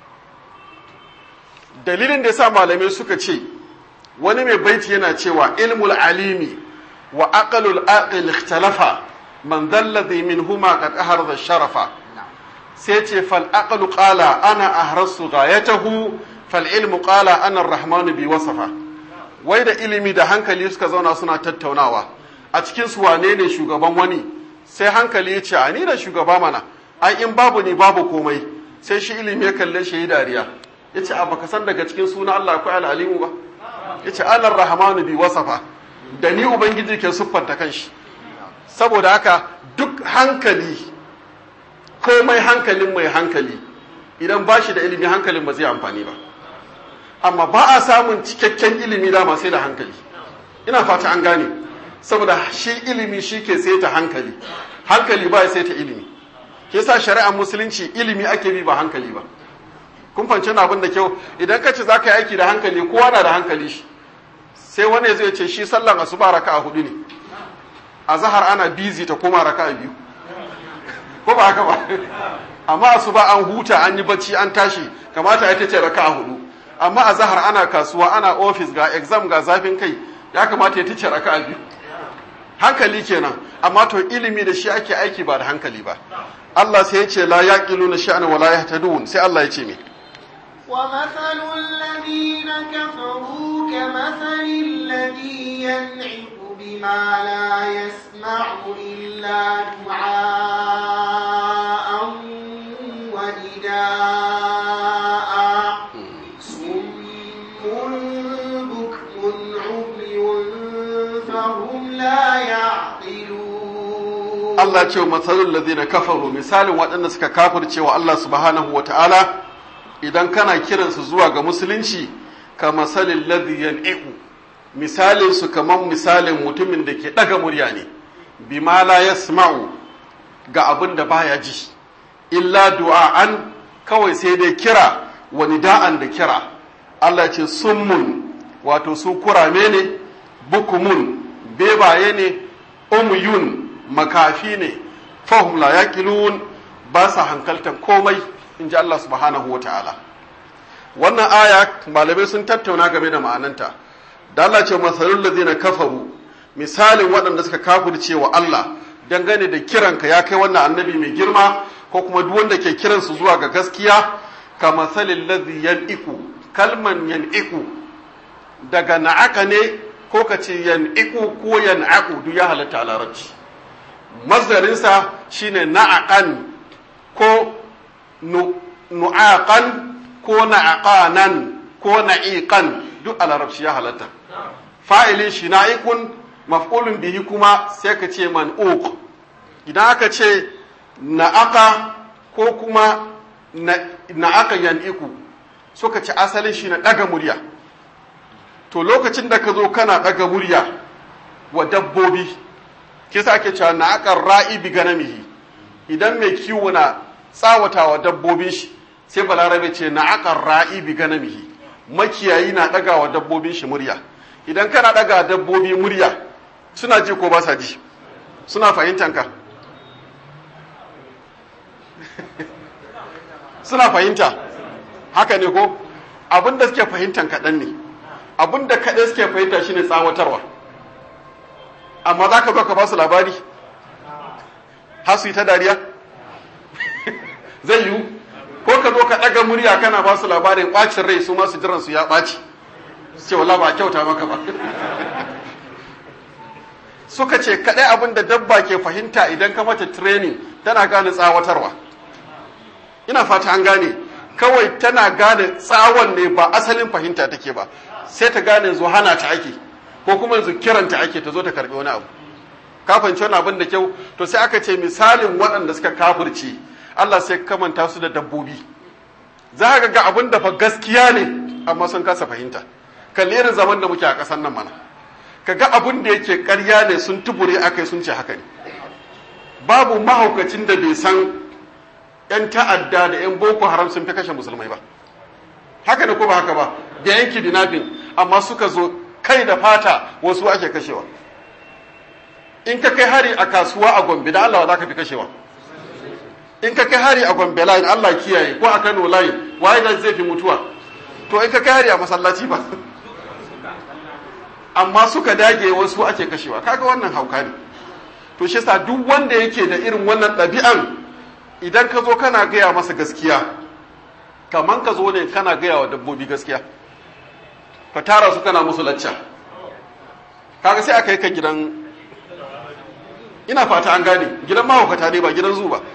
dalilin da yasa malamai suka ce wani mai baiti yana cewa ilmul alimi wa aqlul aqil ikhtalafa man dhalladhi minhuma qad aharza sharafa sai ce fal aqlu qala ana ahrasu ghayatahu fal ilmu qala ana ar-rahmanu bi wasafa wai da ilimi da hankali suka zauna suna tattaunawa a cikin su wane ne shugaban wani sai hankali ya ce a ni da shugaba mana ai in babu ni babu komai sai shi ilimi ya kalle shi yi dariya ya ce a baka san daga cikin suna Allah akwai al'alimu ba ya ce anar rahmanu bi wasafa da ni ubangiji ke siffanta kanshi saboda haka duk hankali komai hankalin mai hankali idan ba shi da ilimi hankalin ba zai amfani ba amma ba a samun cikakken ilimi dama sai da hankali ina fata an gane saboda shi ilimi shi ke saita hankali hankali ba ya saita ilimi ke sa shari'ar musulunci ilimi ake bi ba hankali ba kun fance na abin da kyau idan ka ce za ka yi aiki da hankali kowa na da hankali shi sai wani zai ce shi sallan asuba raka a hudu ne a zahar ana bizi ta koma raka a biyu ko ba haka ba amma asuba an huta an yi bacci an tashi kamata ita ce raka'a hudu amma a zahar ana kasuwa ana ofis ga exam ga zafin kai ya kamata ya ce raka'a biyu hankali kenan amma to ilimi da shi ake aiki ba da hankali ba Allah sai ya ce la yaqiluna sha'ana wa la yahtadun sai Allah ya ce me ومثل الذين كفروا كمثل الذي ينعق بما لا يسمع إلا دعاء ونداء صم بكم عمي فهم لا يعقلون Allah ce wa matsalul ladina kafaru misalin waɗanda suka kafirce wa Allah subhanahu wa ta'ala idan kana kiransu zuwa ga musulunci ka masalin ladhi yan'iqu misalin su kaman misalin mutumin da ke ɗaga murya ne bima la yasma'u ga abin da baya ji illa du'a'an kawai sai dai kira wani da'an da kira Allah ce summun wato su kurame ne bukumun bebaye ne umyun makafi ne fahum la yaqilun ba sa hankaltan komai in ji Allah subhanahu wa ta'ala wannan aya malamai sun tattauna game da ma'ananta da Allah ce masalul ladina kafaru misalin waɗanda suka kafirce wa Allah dangane da kiranka ya kai wannan annabi mai girma ko kuma duk wanda ke kiransu zuwa ga gaskiya ka masalil ladhi yan'iku kalman yan'iku daga na'aka ne ko ka ce yan'iku ko yan'aku duk ya halatta a larabci mazdarinsa shine na'aqan ko nu'aqan ko na'aqanan ko na'iqan duk a larabci ya halatta fa'ilin shi na'ikun maf'ulun bihi kuma sai ka ce man'uq idan aka ce na'aqa ko kuma na'aqa yan'iku suka ce asalin shi na daga murya to lokacin da ka zo kana daga murya wa dabbobi kisa ake cewa na'aqar ra'i bi ganamihi idan mai kiwo na tsawatawa dabbobin shi sai balarabe ce na akan ra'i bi ganamihi makiyayi na ɗaga wa dabbobin shi murya idan kana ɗaga dabbobi murya suna ji ko ba sa ji suna fahimtan ka suna fahimta haka ne ko abinda suke fahimtan kaɗan ne abinda kaɗai suke fahimta shine tsawatarwa amma za ka zo ka ba su labari har su yi ta dariya zai yiwu ko ka zo ka ɗaga murya kana ba su labarin ɓacin rai su masu jiran su ya ɓaci ce wala ba kyauta maka ba suka ce kaɗai abin da dabba ke fahimta idan ka mata training tana gane tsawatarwa ina fata an gane kawai tana gane tsawon ne ba asalin fahimta take ba sai ta gane yanzu hana ta ake ko kuma yanzu kiranta ake ta zo ta karɓi wani abu kafin wani abin da kyau to sai aka ce misalin waɗanda suka kafirce Allah sai kamanta su da dabbobi za ka ga abin da fa gaskiya ne amma sun kasa fahimta kalli irin zaman da muke a ƙasar nan mana ka ga abin da yake ƙarya ne sun tubure akai sun ce haka ne babu mahaukacin da bai san yan ta'adda da yan boko haram sun fi kashe musulmai ba haka ne ko ba haka ba da yanki dinafin amma suka zo kai da fata wasu ake kashewa in ka kai hari a kasuwa a gombe da Allah za ka fi kashewa in ka kai hari a gombe layin Allah kiyaye ko a Kano layin waye da zai fi mutuwa to in ka kai hari a masallaci ba amma suka dage wasu ake kashewa kaga wannan hauka ne to shi yasa duk wanda yake da irin wannan ɗabi'an idan ka zo kana gaya masa gaskiya kaman ka zo ne kana gaya wa dabbobi gaskiya ka tara su kana musu lacca kaga sai aka yi ka gidan ina fata an gane gidan mahaukata ne ba gidan zu ba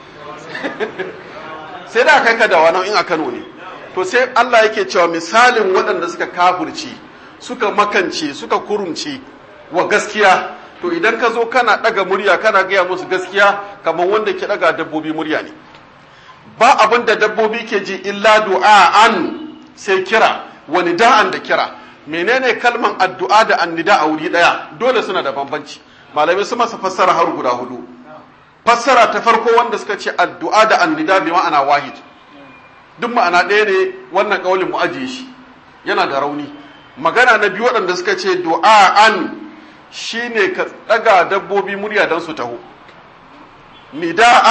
sai da kai ka da wani in a Kano ne to sai Allah yake cewa misalin waɗanda suka kafurci suka makance suka kurumce wa gaskiya to idan ka zo kana ɗaga murya kana gaya musu gaskiya kamar wanda ke ɗaga dabbobi murya ne ba abin da dabbobi ke ji illa du'a'an sai kira wani da'an da kira menene kalman addu'a da annida a wuri ɗaya dole suna da bambanci malamai su masa fassara har guda hudu fassara ta farko wanda suka ce addu'a da annida bi ma'ana wahid duk ma'ana ɗaya ne wannan kaulin mu ajiye shi yana da rauni magana na biyu waɗanda suka ce du'a'an shine ka ɗaga dabbobi murya don su taho nida'an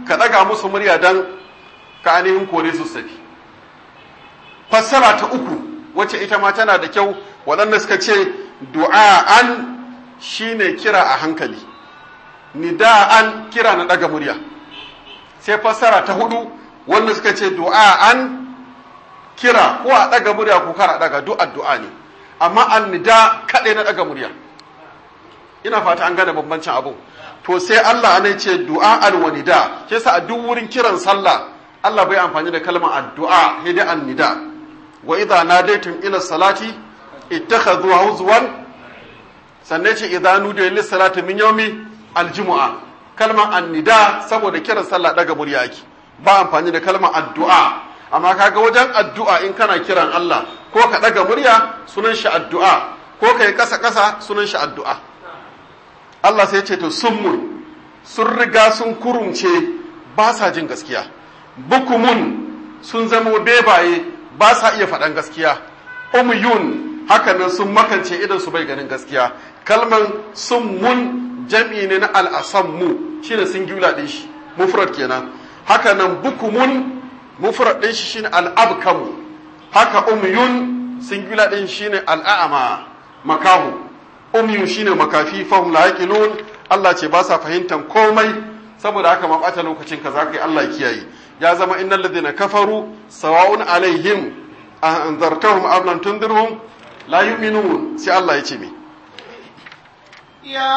ka daga musu murya dan ka ainihin kore su safi fassara ta uku wacce ita ma tana da kyau waɗanda suka ce du'a'an shine kira a hankali nida'an kira na daga murya sai fassara ta hudu wanda suka ce du'a'an kira ko a daga murya ko kara daga duk addu'a ne amma an nida kaɗai na daga murya ina fata an gane bambancin abu to sai Allah ne ce du'a'an wa nida ke sa a duk wurin kiran sallah Allah bai amfani da kalmar addu'a sai dai an nida wa idza nadaytum ila salati ittakhadhu huzwan sannan ce idza nudiya lis salati min yawmi aljumu'a kalmar annida saboda kiran sallah daga murya yake ba amfani da kalmar addu'a amma kaga wajen addu'a in kana kiran Allah ko ka daga murya sunan shi addu'a ko kai kasa kasa sunan shi addu'a Allah sai ya ce to summun sun riga sun kurumce ba sa jin gaskiya bukumun sun zama bebaye ba sa iya faɗan gaskiya umyun hakanan sun makance idan su bai ganin gaskiya kalman summun jam'i ne na al'asammu shine singular din shi mufrad kenan hakanan bukumun mufrad din shi shine al'abkamu haka umyun singular din shine al'a'ama makahu umyun shine makafi fahum la yaqilun Allah ce ba sa fahimtan komai saboda haka ma bata lokacin ka zaka yi Allah kiyaye ya zama innal ladina kafaru sawa'un alaihim an anzartahum am lam tundirhum la yu'minun sai Allah ya ce me يا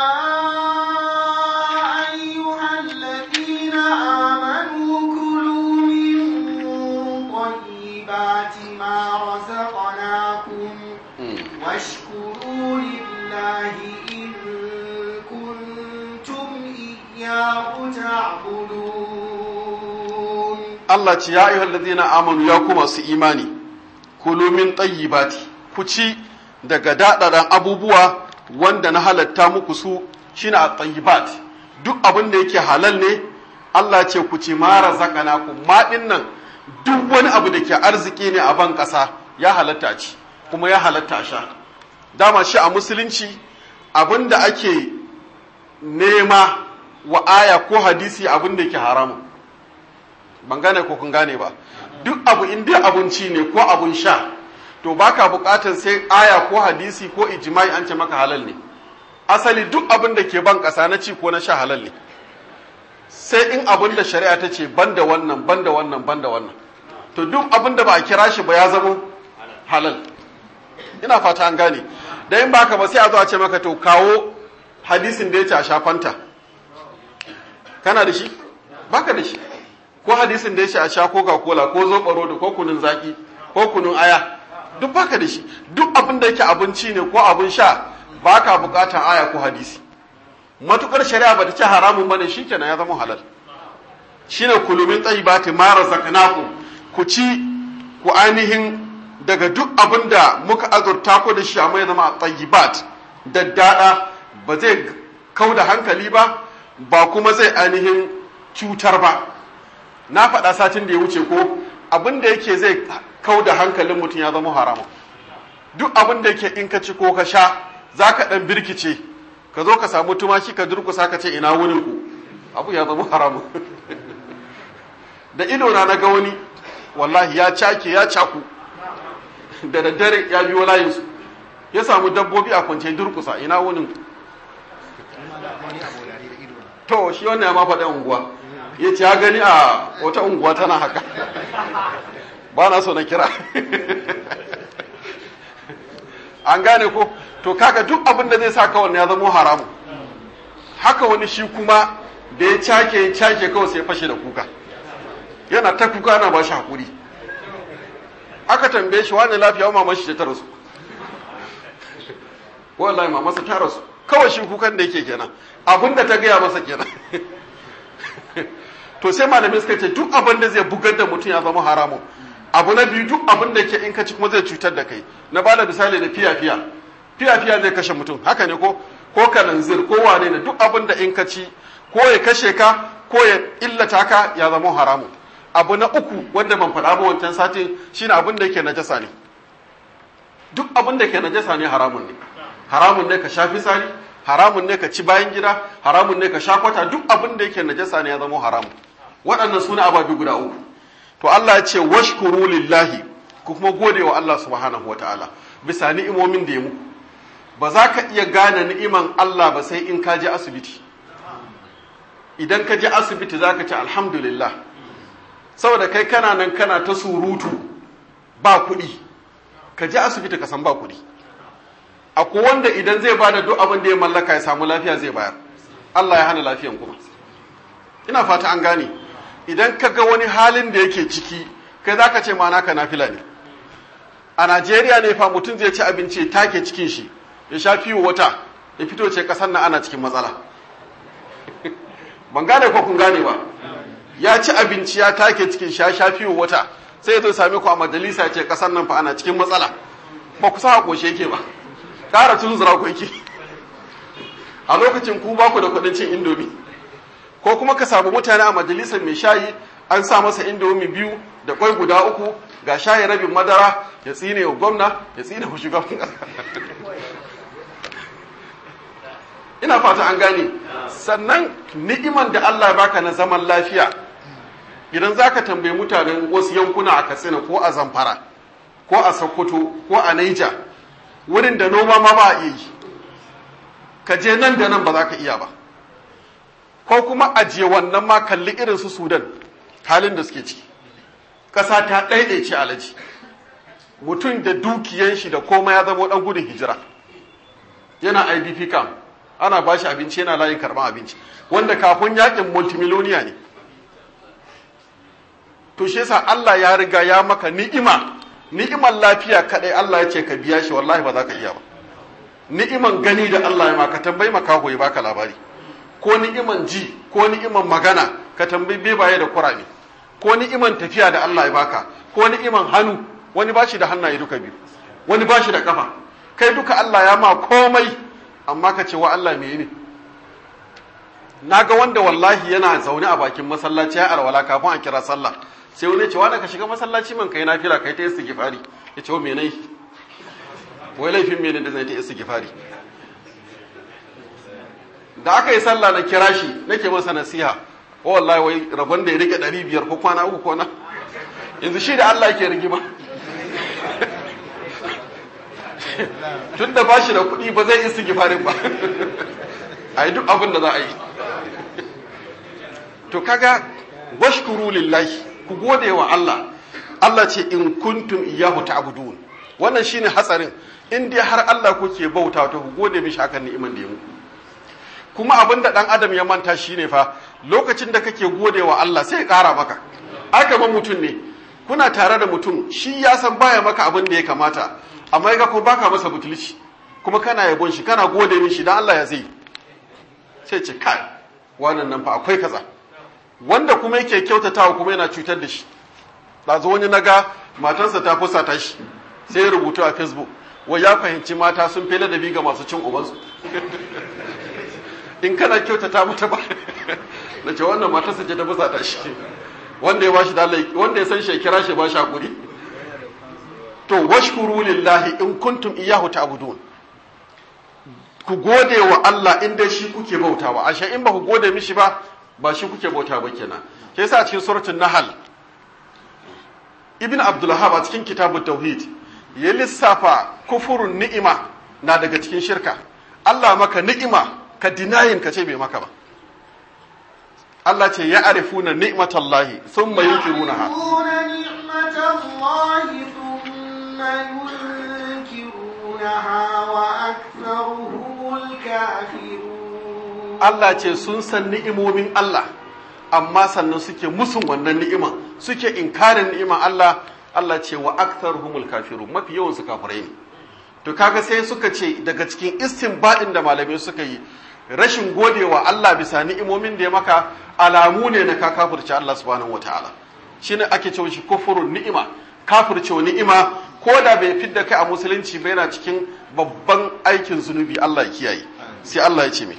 أيها الذين آمنوا كلوا من طيبات ما رزقناكم واشكروا لله إن كنتم إياه تعبدون Allah ce ya ayyuhal ladina amanu ya kuma su imani kulu min tayyibati ku ci daga dadaran abubuwa wanda na halatta muku su shine at-tayyibat duk abin da yake halal ne Allah ce ku ci ma razaqnakum ma dinnan duk wani abu da ke arziki ne a ban kasa ya halatta ci kuma ya halatta sha dama shi a musulunci abin da ake nema wa aya ko hadisi abin da yake haramun ban gane ko kun gane ba duk abu in dai abinci ne ko abun sha to baka bukatar sai aya ko hadisi ko ijma'i an ce maka halal ne asali duk abin da ke ban kasa na ci ko na sha halal ne sai in abin da shari'a ta ce banda wannan banda wannan banda wannan to duk abin da ba a kira shi ba ya zama halal ina fata an gane da in baka ba sai a zo a ce maka to kawo hadisin da ya ce a sha fanta kana da shi baka da shi ko hadisin da ya ce a sha coca cola ko zoɓaro da ko kunun zaki ko kunun aya duk baka da shi duk abin da yake abinci ne ko abin sha baka bukatan aya ko hadisi matukar shari'a bata ce haramun bane shikenan ya zama halal shine kulumin tayyibati ma razaqnakum ku ci ku ainihin daga duk abin da muka azurta ku da shi amma ya zama tayyibat daddada ba zai kauda hankali ba ba kuma zai ainihin cutar ba na faɗa satin da ya wuce ko abin da yake zai kau da hankalin mutum ya zama haramu duk abin da yake in ka ci ko ka sha za ka ɗan birkice ka zo ka samu tumaki ka durkusa ka ce ina wurin ku abu ya zama haramu da ido na ga wani wallahi ya cake ya caku da daddare ya biyo layinsu ya samu dabbobi a kwance durkusa ina wurin to shi wannan ya ma faɗa unguwa ya ce ya gani a wata unguwa tana haka ba na so na kira an gane ko to kaga duk abin da zai sa kawai ya zama haramu haka wani shi kuma da ya cake ya cake kawai sai fashe da kuka yana ta kuka ana ba shi hakuri aka tambaye shi wani lafiya mama shi ta rasu wallahi mamarsa ta rasu kawai shi kukan da yake kenan abin da ta gaya masa kenan to sai malamai suka ce duk abin da zai bugar da mutum ya zama haramun abu na biyu duk abin da ke in ka ci kuma zai cutar da kai na bada misali da fiya fiya fiya fiya zai kashe mutum haka ne ko ko kananzir ko wane ne duk abin da in ka ci ko ya kashe ka ko ya illata ka ya zama haramun abu na uku wanda ban faɗa ba wancan satin shine abin da yake najasa ne duk abin da ke najasa ne haramun ne haramun ne ka sha fitsari haramun ne ka ci bayan gida haramun ne ka sha kwata duk abin da yake najasa ne ya zama haramun waɗannan suna ababi guda uku to Allah ya ce washkuru lillahi ku kuma gode wa Allah subhanahu wataala bisa ni'imomin da ya muku ba za ka iya gane ni'iman Allah ba sai in ka je asibiti idan ka je asibiti za ka ce alhamdulillah saboda kai kana nan kana ta surutu ba kuɗi ka je asibiti ka san ba kuɗi akwai wanda idan zai bada duk abin da ya mallaka ya samu lafiya zai bayar Allah ya hana lafiyan kuma ina fata an gane idan ka ga wani halin da yake ciki kai za ka ce ma naka nafila ne a Najeriya ne fa mutum zai ci abinci take cikin shi ya sha fiye wata ya fito ce kasar na ana cikin matsala ban gane ko kun gane ba ya ci abinci ya take cikin sha sha fiye wata sai ya zo same ku a majalisa ya ce kasar nan fa ana cikin matsala ba ku sa koshe yake ba ƙara tunzura ku yake a lokacin ku ba ku da kuɗin cin indomi ko kuma ka samu mutane a majalisar mai shayi an sa masa indomi biyu da kwai guda uku ga shayi rabin madara ya tsine wa gwamna ya tsine wa shugaban ƙasa ina fata an gane sannan ni'iman da Allah baka na zaman lafiya idan zaka tambayi mutanen wasu yankuna a Katsina ko a Zamfara ko a Sokoto ko a Niger wurin da noma ma ba a iya yi ka je nan da nan ba za ka iya ba ko kuma ajiye wannan ma kalli irin su Sudan halin da suke ciki ƙasa ta ɗaiɗaice alaji mutum da dukiyan shi da komai ya zama ɗan gudun hijira yana idp camp ana ba shi abinci yana layin karɓar abinci wanda kafin yakin multimiloniya ne to shi yasa Allah ya riga ya maka ni'ima ni'iman lafiya kadai Allah ya ce ka biya shi wallahi ba za ka iya ba ni'iman gani da Allah ya maka tambayi makaho ya baka labari ko ni'iman ji ko ni'iman magana ka tambayi bebaye da kurame ko ni'iman tafiya da Allah ya baka ko ni'iman hannu wani ba shi da hannaye duka biyu wani ba shi da kafa kai duka Allah ya ma komai amma ka ce wa Allah me ne na ga wanda wallahi yana zaune a bakin masallaci ya arwala kafin a kira sallah sai wani ce wanda ka shiga masallaci man kai nafila kai ta istighfari ya ce me nai wai laifin me ne da zai ta istighfari da aka yi sallah na kira shi nake masa nasiha o wallahi wai rabon da ya rike ɗari biyar ko kwana uku ko na yanzu shi da Allah ke rigima tun da ba shi da kuɗi ba zai istighfarin ba a yi duk abin da za a yi to kaga washkuru lillahi ku gode wa Allah Allah ce in kuntum iyyahu ta'budun wannan shine hatsarin in dai har Allah kuke bauta to ku gode mishi akan ni'iman da ya muku kuma abin da dan adam ya manta shine fa lokacin da kake gode wa Allah sai ya kara maka aka ma mutum ne kuna tare da mutum shi ya san baya maka abin da ya kamata amma ya ga ko baka masa butulci kuma kana yabon shi kana gode mishi dan Allah ya zai sai ce kai wannan nan fa akwai kaza wanda kuma yake kyautatawa kuma yana cutar da shi ɗazu wani naga matansa ta fusata shi sai ya rubutu a facebook wai ya fahimci mata sun fi ladabi ga masu cin ubansu in kana kyautata mata ba na ce wannan matarsa ce ta fusata shi wanda ya bashi dalai wanda ya san shi kira shi ba shi hakuri to washkuru lillahi in kuntum iyyahu ta'budun ku gode wa Allah in dai shi kuke bautawa ashe in ba ku gode mishi ba ba shi kuke bauta ba kenan ke yasa a cikin suratul nahl ibn abdulhab a cikin kitabut tauhid ya lissafa kufurun ni'ima na daga cikin shirka Allah maka ni'ima ka dinayin ka ce bai maka ba Allah ce ya arifuna ni'matallahi thumma yunkirunaha Allah ce sun san ni'imomin Allah amma sannan suke musun wannan ni'iman suke inkarin ni'iman Allah Allah ce wa aktharuhumul kafirun mafi yawan su kafirai ne to kaga sai suka ce daga cikin istinbadin da malamai suka yi rashin godewa Allah bisa ni'imomin da ya maka alamu ne na ka kafirce Allah subhanahu wataala shine ake cewa shi kufurun ni'ima kafirce ni'ima ko da bai fidda kai a musulunci ba yana cikin babban aikin zunubi Allah ya kiyaye sai Allah ya ce me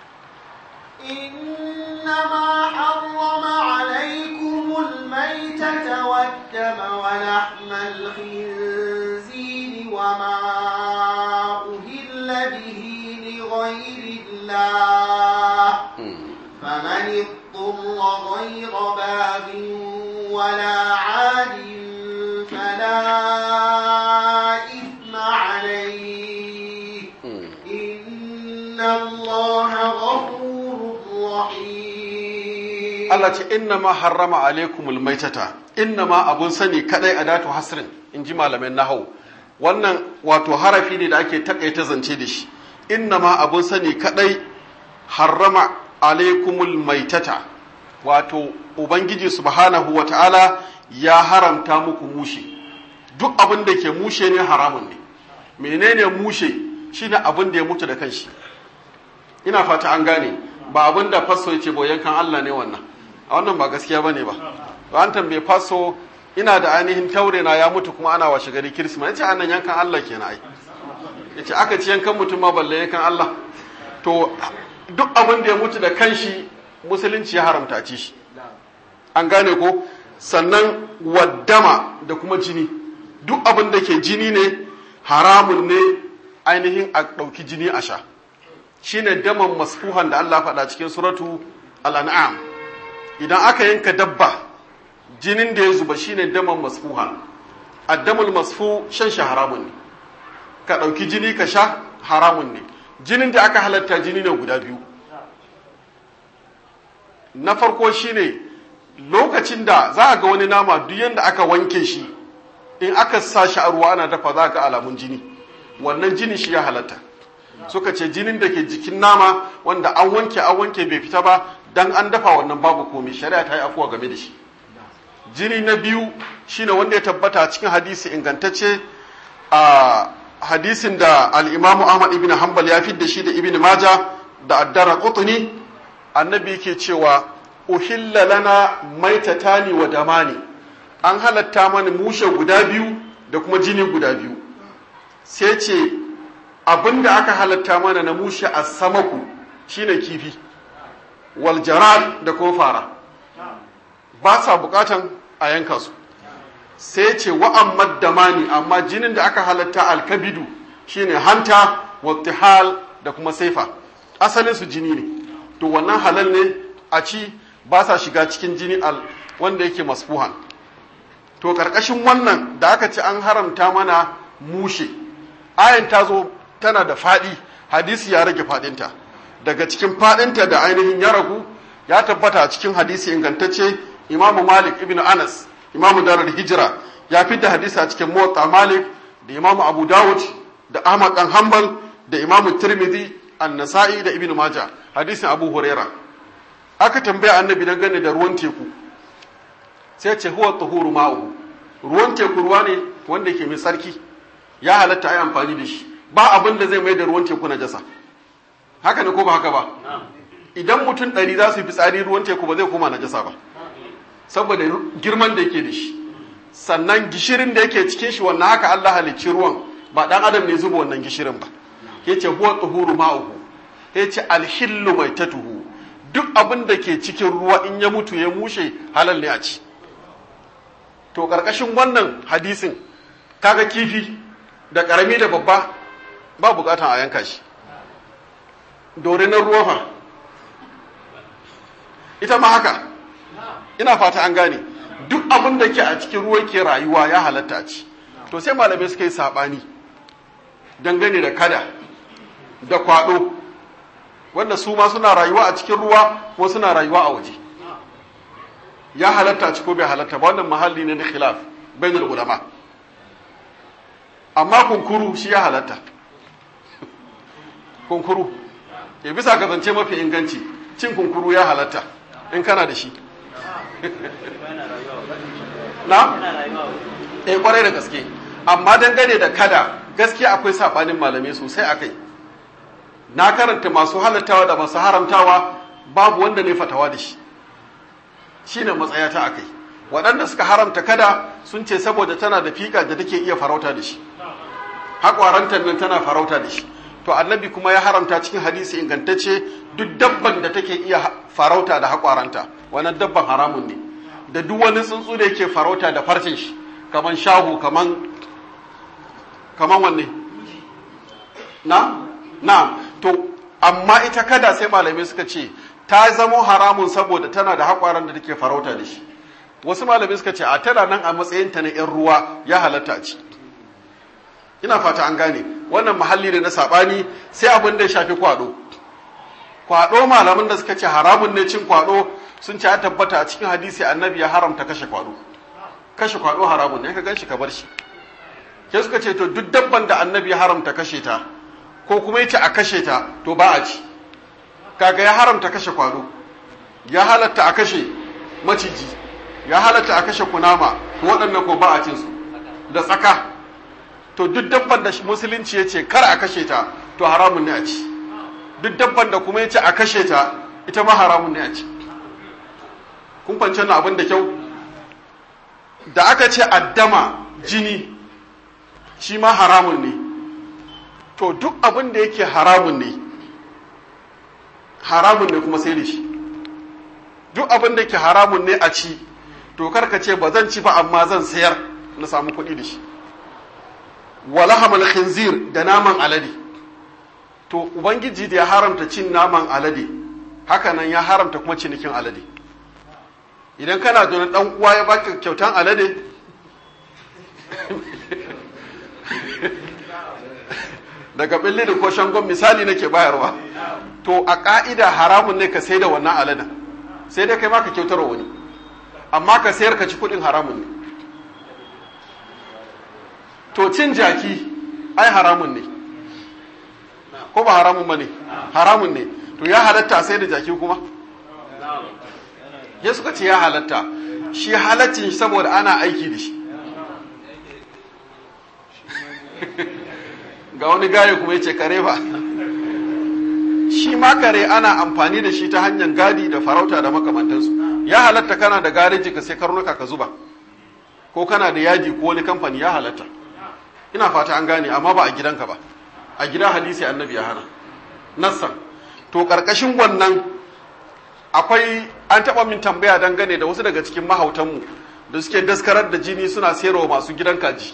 إنما حرم عليكم الميتة والدم ولحم الخنزير وما أهل به لغير الله فمن اضطر غير باغ ولا عاد فلا إثم عليه إن الله غفور رحيم Allah ce inna ma harrama alaikumul maitata inna ma abun sani kadai adatu hasrin in ji malamin nahau wannan wato harafi ne da ake takaita zance da shi inna ma abun sani kadai harrama alaikumul maitata wato ubangiji subhanahu wa ta'ala ya haramta muku mushe duk abin da ke mushe ne haramun ne menene mushe shine abin da ya mutu da kanshi ina fata an gane ba abin da fasso ya ce boyankan Allah ne wannan a wannan ba gaskiya bane ba ba an tambaye fasso ina da ainihin taure na ya mutu kuma ana washe gari kirisma yace annan yankan Allah kenan ai yace aka ci yankan mutum ma balle yankan Allah to duk abin da ya mutu da kanshi musulunci ya haramta ci shi an gane ko sannan waddama da kuma jini duk abin da ke jini ne haramun ne ainihin a ɗauki jini a sha shine daman masfuhan da Allah faɗa cikin suratu al-an'am idan aka yanka dabba jinin da ya zuba shine daman masfuhan addamul masfu shan shi haramun ne ka ɗauki jini ka sha haramun ne jinin da aka halatta jini ne guda biyu na farko shine lokacin da za a ga wani nama duk yadda aka wanke shi in aka sa shi a ruwa ana dafa za ga alamun jini wannan jini shi ya halatta suka ce jinin da ke jikin nama wanda an wanke an wanke bai fita ba dan an dafa wannan babu komai shari'a ta yi afuwa game da shi jini na biyu shine wanda ya tabbata cikin hadisi ingantacce a hadisin da al-imamu ahmad ibn hanbal ya fidda shi da ibn maja da addara qutni annabi yake cewa uhilla lana maitatani wa damani an halatta mana mushe guda biyu da kuma jini guda biyu sai ce abinda aka halatta mana na mushe a samaku shine kifi wal jarad da kuma fara ba sa bukatan a yanka su sai ce wa'an damani amma jinin da aka halatta alkabidu shine hanta wattihal da kuma saifa asalin su jini ne to wannan halal ne a ci ba sa shiga cikin jini al wanda yake masfuhan to karkashin wannan da aka ci an haramta mana mushe ayan ta zo tana da faɗi hadisi ya rage faɗinta daga cikin faɗinta da ainihin ya ragu ya tabbata a cikin hadisi ingantacce imamu malik ibn anas imamu darar hijira ya da hadisi a cikin motsa malik da imamu abu dawud da ahmad dan hanbal da imamu tirmidhi an-nasa'i da ibn maja hadisin abu huraira aka tambaya annabi dangane da ruwan teku sai ce huwa tuhuru ma'uhu ruwan teku ruwa ne wanda ke mai tsarki ya halatta ai amfani da shi ba abin da zai mai da ruwan teku na jasa haka ne ko ba haka ba idan mutum ɗari za su yi fitsari ruwan teku ba zai koma na jasa ba saboda girman da yake da shi sannan gishirin da yake cikin shi wannan haka Allah halicci ruwan ba dan adam ne zuba wannan gishirin ba yace huwa tuhuru ma'uhu yace alhillu maitatuhu duk abin da ke cikin ruwa in ya mutu ya mushe halal ne a ci to karkashin wannan hadisin kaga kifi da karami da babba ba bukatan a yanka shi dorinan ruwa fa ita ma haka ina fata an gane duk abin da ke a cikin ruwa ke rayuwa ya halatta ci to sai malamai suka yi saɓani dangane da kada da kwaɗo wanda su ma suna rayuwa a cikin ruwa ko suna rayuwa a waje ya halatta ci ko bai halatta ba wannan mahalli ne na khilaf bainul ulama amma kunkuru shi ya halatta kunkuru ya bisa ka zance mafi inganci cin kunkuru ya halatta in kana da shi na? eh kwarai da gaske amma dangane da kada gaskiya akwai sabanin malamai sosai akai na karanta masu halattawa da masu haramtawa babu wanda ne fatawa da shi shine matsayata akai waɗanda suka haramta kada sun ce saboda tana da fika da take iya farauta da shi haƙwarantar nan tana farauta da shi to annabi kuma ya haramta cikin hadisi ingantacce duk dabban da take iya farauta da haƙwaranta wannan dabban haramun ne da duk wani tsuntsu da yake farauta da farcin shi kaman shahu kaman kaman wanne na na to amma ita kada sai malamai suka ce ta zamo haramun saboda tana da haƙwaran da take farauta da shi wasu malami suka ce a tana nan a matsayin ta na yan ruwa ya halatta a ci ina fata an gane wannan mahalli ne na sabani sai abin da ya shafi kwado kwado malaman da suka ce haramun ne cin kwado sun ce ya tabbata a cikin hadisi annabi ya haramta kashe kwado kashe kwado haramun ne ka ganshi ka bar shi ke suka ce to duk dabban da annabi ya haramta kashe ta ko kuma yace a kashe ta to ba a ci kaga ya haramta kashe kwado ya halatta a kashe maciji ya halatta a kashe kunama to waɗannan ko ba a cin su da tsaka to duk dabban da musulunci ya ce kar a kashe ta to haramun ne a ci duk dabban da kuma ya ce a kashe ta ita ma haramun ne a ci kun fance na abin da kyau da aka ce addama jini shi ma haramun ne to duk abin da yake haramun ne haramun ne kuma sai da shi duk abin da yake haramun ne a ci to karka ce ba zan ci ba amma zan sayar na samu kuɗi da shi walahamal khinzir da naman alade to ubangiji da ya haramta cin naman alade haka nan ya haramta kuma cinikin alade idan kana da dan uwa ya baka kyautan alade daga bille da ko shangon misali nake bayarwa to a ka'ida haramun ne ka sai da wannan aladen sai dai kai ma ka kyautar wani amma ka sayar ka ci kudin haramun ne to cin jaki ai haramun ne ko ba haramun ba ne haramun ne to ya halatta sai da jaki kuma ya suka ce ya halatta shi halaccin saboda ana aiki da shi ga wani gaye kuma ya ce kare ba shi ma kare ana amfani da shi ta hanyar gadi da farauta da makamantansu ya halatta kana da gareji ka sai karnuka ka zuba ko kana da yaji ko wani kamfani ya halatta ina fata an gane amma ba a gidanka ba a gida hadisi annabi ya hana nassan to karkashin wannan akwai an taba min tambaya dangane da wasu daga cikin mahautanmu da suke daskarar da jini suna sayarwa masu gidan kaji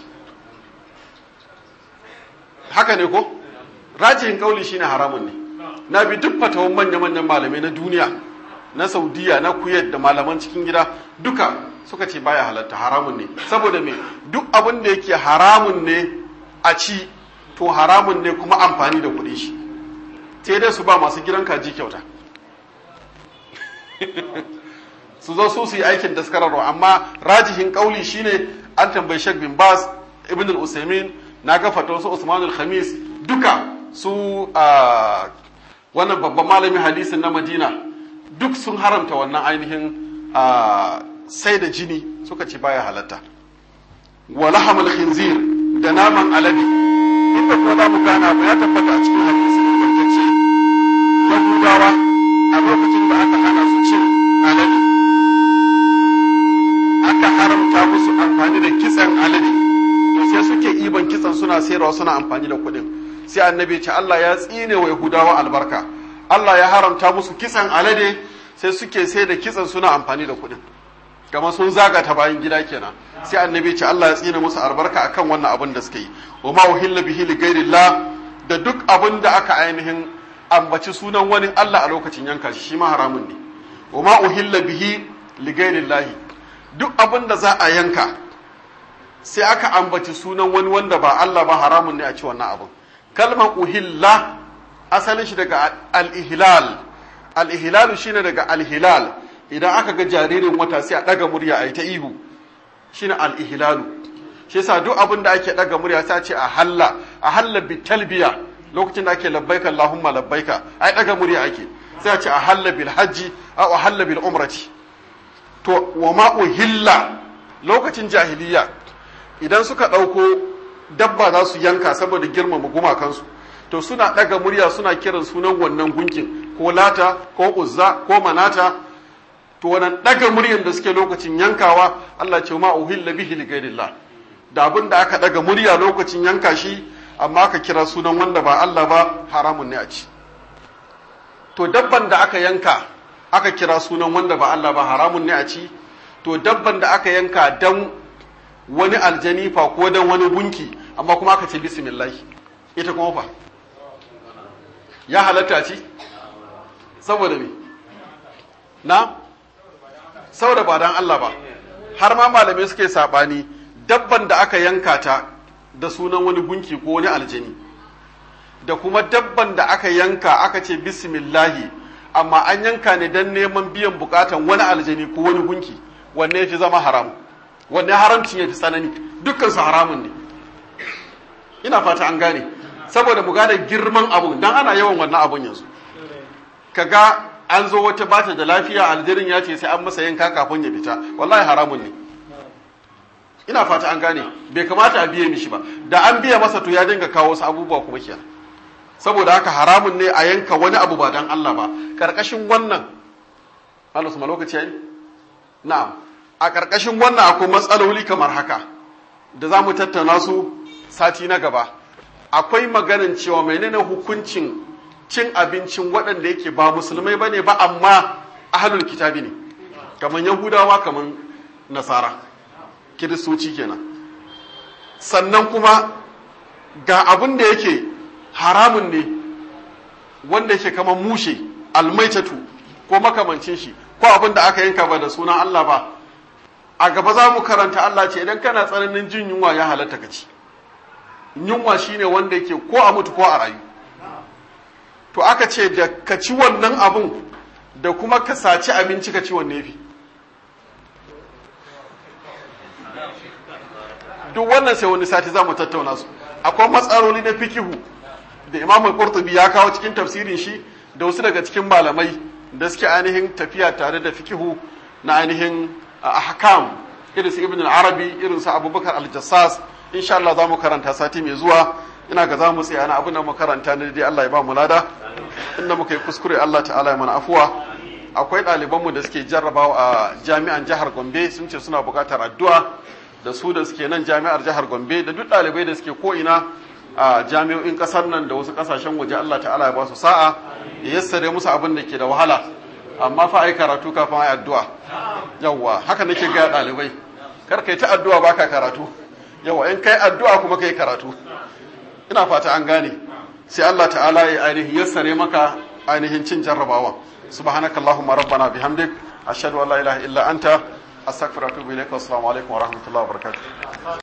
haka ne ko rajihin kauli shine haramun ne na bi duk fatawan manya-manyan malamai na duniya na saudiya na kuyat da malaman cikin gida duka suka ce baya halatta haramun ne saboda me duk abin da yake haramun ne a ci to haramun ne kuma amfani da kuɗi shi sai dai su ba masu gidan kaji kyauta su zo su su yi aikin daskararwa amma rajihin kauli shine an tambayi Sheikh bin Bas Ibn al-Usaimin na ga fatawa su Usman al-Khamis duka su wannan babban malamin hadisin na Madina duk sun haramta wannan ainihin sai da jini suka ce baya halatta wa lahamul khinzir da naman alade inda kuma za mu gana ba ya tabbata a cikin hadisi ingantacce yahudawa a lokacin da aka hana su cin alade aka haramta musu amfani da kitsan alade sai suke iban kitsan suna sayarwa suna amfani da kuɗin sai annabi ce Allah ya tsine wa yahudawa albarka Allah ya haramta musu kitsan alade sai suke sai da kitsan suna amfani da kuɗin kamar sun zaga ta bayan gida kenan sai annabi ce Allah ya tsine musu albarka akan wannan abin da suke yi wa ma uhilla bihi li ghairillah da duk abin da aka ainihin ambaci sunan wani Allah a lokacin yanka shi shi ma haramun ne wa ma uhilla bihi li ghairillah duk abin da za a yanka sai aka ambaci sunan wani wanda ba Allah ba haramun ne a ci wannan abin kalmar uhilla asalin shi daga al-ihlal al-ihlal shine daga al-hilal idan aka ga jaririn wata sai a daga murya a yi ta ihu shine al-ihlalu shi yasa duk abin da ake daga murya sai a ce a halla a halla bi talbiya lokacin da ake labbaika allahumma labbaika ai daga murya ake sai a ce a halla bil hajji aw a halla bil umrati to wa ma uhilla lokacin jahiliya idan suka dauko dabba za su yanka saboda girmama gumakansu to suna daga murya suna kiran sunan wannan gunkin ko lata ko uzza ko manata to wannan daga muryan da suke lokacin yankawa Allah ce ma uhilla bihi li ghairillah da abin da aka daga murya lokacin yanka shi amma aka kira sunan wanda ba Allah ba haramun ne a ci to dabban da aka yanka aka kira sunan wanda ba Allah ba haramun ne a ci to dabban da aka yanka dan wani aljani fa ko dan wani gunki amma kuma aka ce bismillah ita kuma fa ya halatta ci saboda me na saboda ba dan Allah ba har ma malamai suke sabani dabban da aka yanka ta da sunan wani gunki ko wani aljini da kuma dabban da aka yanka aka ce bismillahi amma an yanka ne don neman biyan bukatan wani aljini ko wani gunki wanne ya fi zama haram wanne haramcin ya fi tsanani dukkan su haramun ne ina fata an gane saboda mu gane girman abun dan ana yawan wannan abun yanzu kaga an zo wata bata da lafiya aljirin ya ce sai an masa yanka kafin ya fita wallahi haramun ne ina fata an gane bai kamata a biye mishi ba da an biya masa to ya dinga kawo wasu abubuwa kuma kenan saboda haka haramun ne a yanka wani abu ba dan Allah ba karkashin wannan Allah su lokaci yayi na'am a karkashin wannan akwai matsaloli kamar haka da za mu tattauna su sati na gaba akwai maganin cewa menene hukuncin cin abincin waɗanda yake ba musulmai bane ba amma ahlul kitabi ne kamar yahudawa kamar nasara kiristoci kenan sannan kuma ga abin da yake haramun ne wanda yake kamar mushe almaitatu ko makamancin shi ko abin da aka yanka ba da sunan Allah ba a gaba za mu karanta Allah ce idan kana tsananin jin yunwa ya halatta ka ci yunwa shine wanda yake ko a mutu ko a rayu to aka ce da ka ci wannan abun da kuma ka saci abinci ka ci wanne fi duk wannan sai wani sati za mu tattauna su akwai matsaloli na fikihu da imamul qurtubi ya kawo cikin tafsirin shi da wasu daga cikin malamai da suke ainihin tafiya tare da fikihu na ainihin ahkam irin su ibn al-arabi irin su abubakar al-jassas insha Allah za mu karanta sati mai zuwa ina ga za mu tsaya na abin da mu karanta ne dai Allah ya ba mu lada inda muka yi kuskure Allah ta'ala ya mana afuwa akwai ɗalibanmu da suke jarrabawa a jami'an jihar Gombe sun ce suna buƙatar addu'a da su da suke nan jami'ar jihar Gombe da duk ɗalibai da suke ko ina a jami'o'in ƙasar nan da wasu ƙasashen waje Allah ta'ala ya ba su sa'a ya yassare musu abin da ke da wahala amma fa ai karatu kafin ai addu'a yawwa haka nake ga ɗalibai kar kai ta addu'a baka karatu yawwa in kai addu'a kuma kai karatu ina fata an gane sai Allah ta'ala ya ainihin yassare maka ainihin cin jarrabawa subhanakallahumma rabbana bihamdik ashhadu an la ilaha illa anta astaghfiruka wa atubu ilaik assalamu alaikum wa rahmatullahi wa barakatuh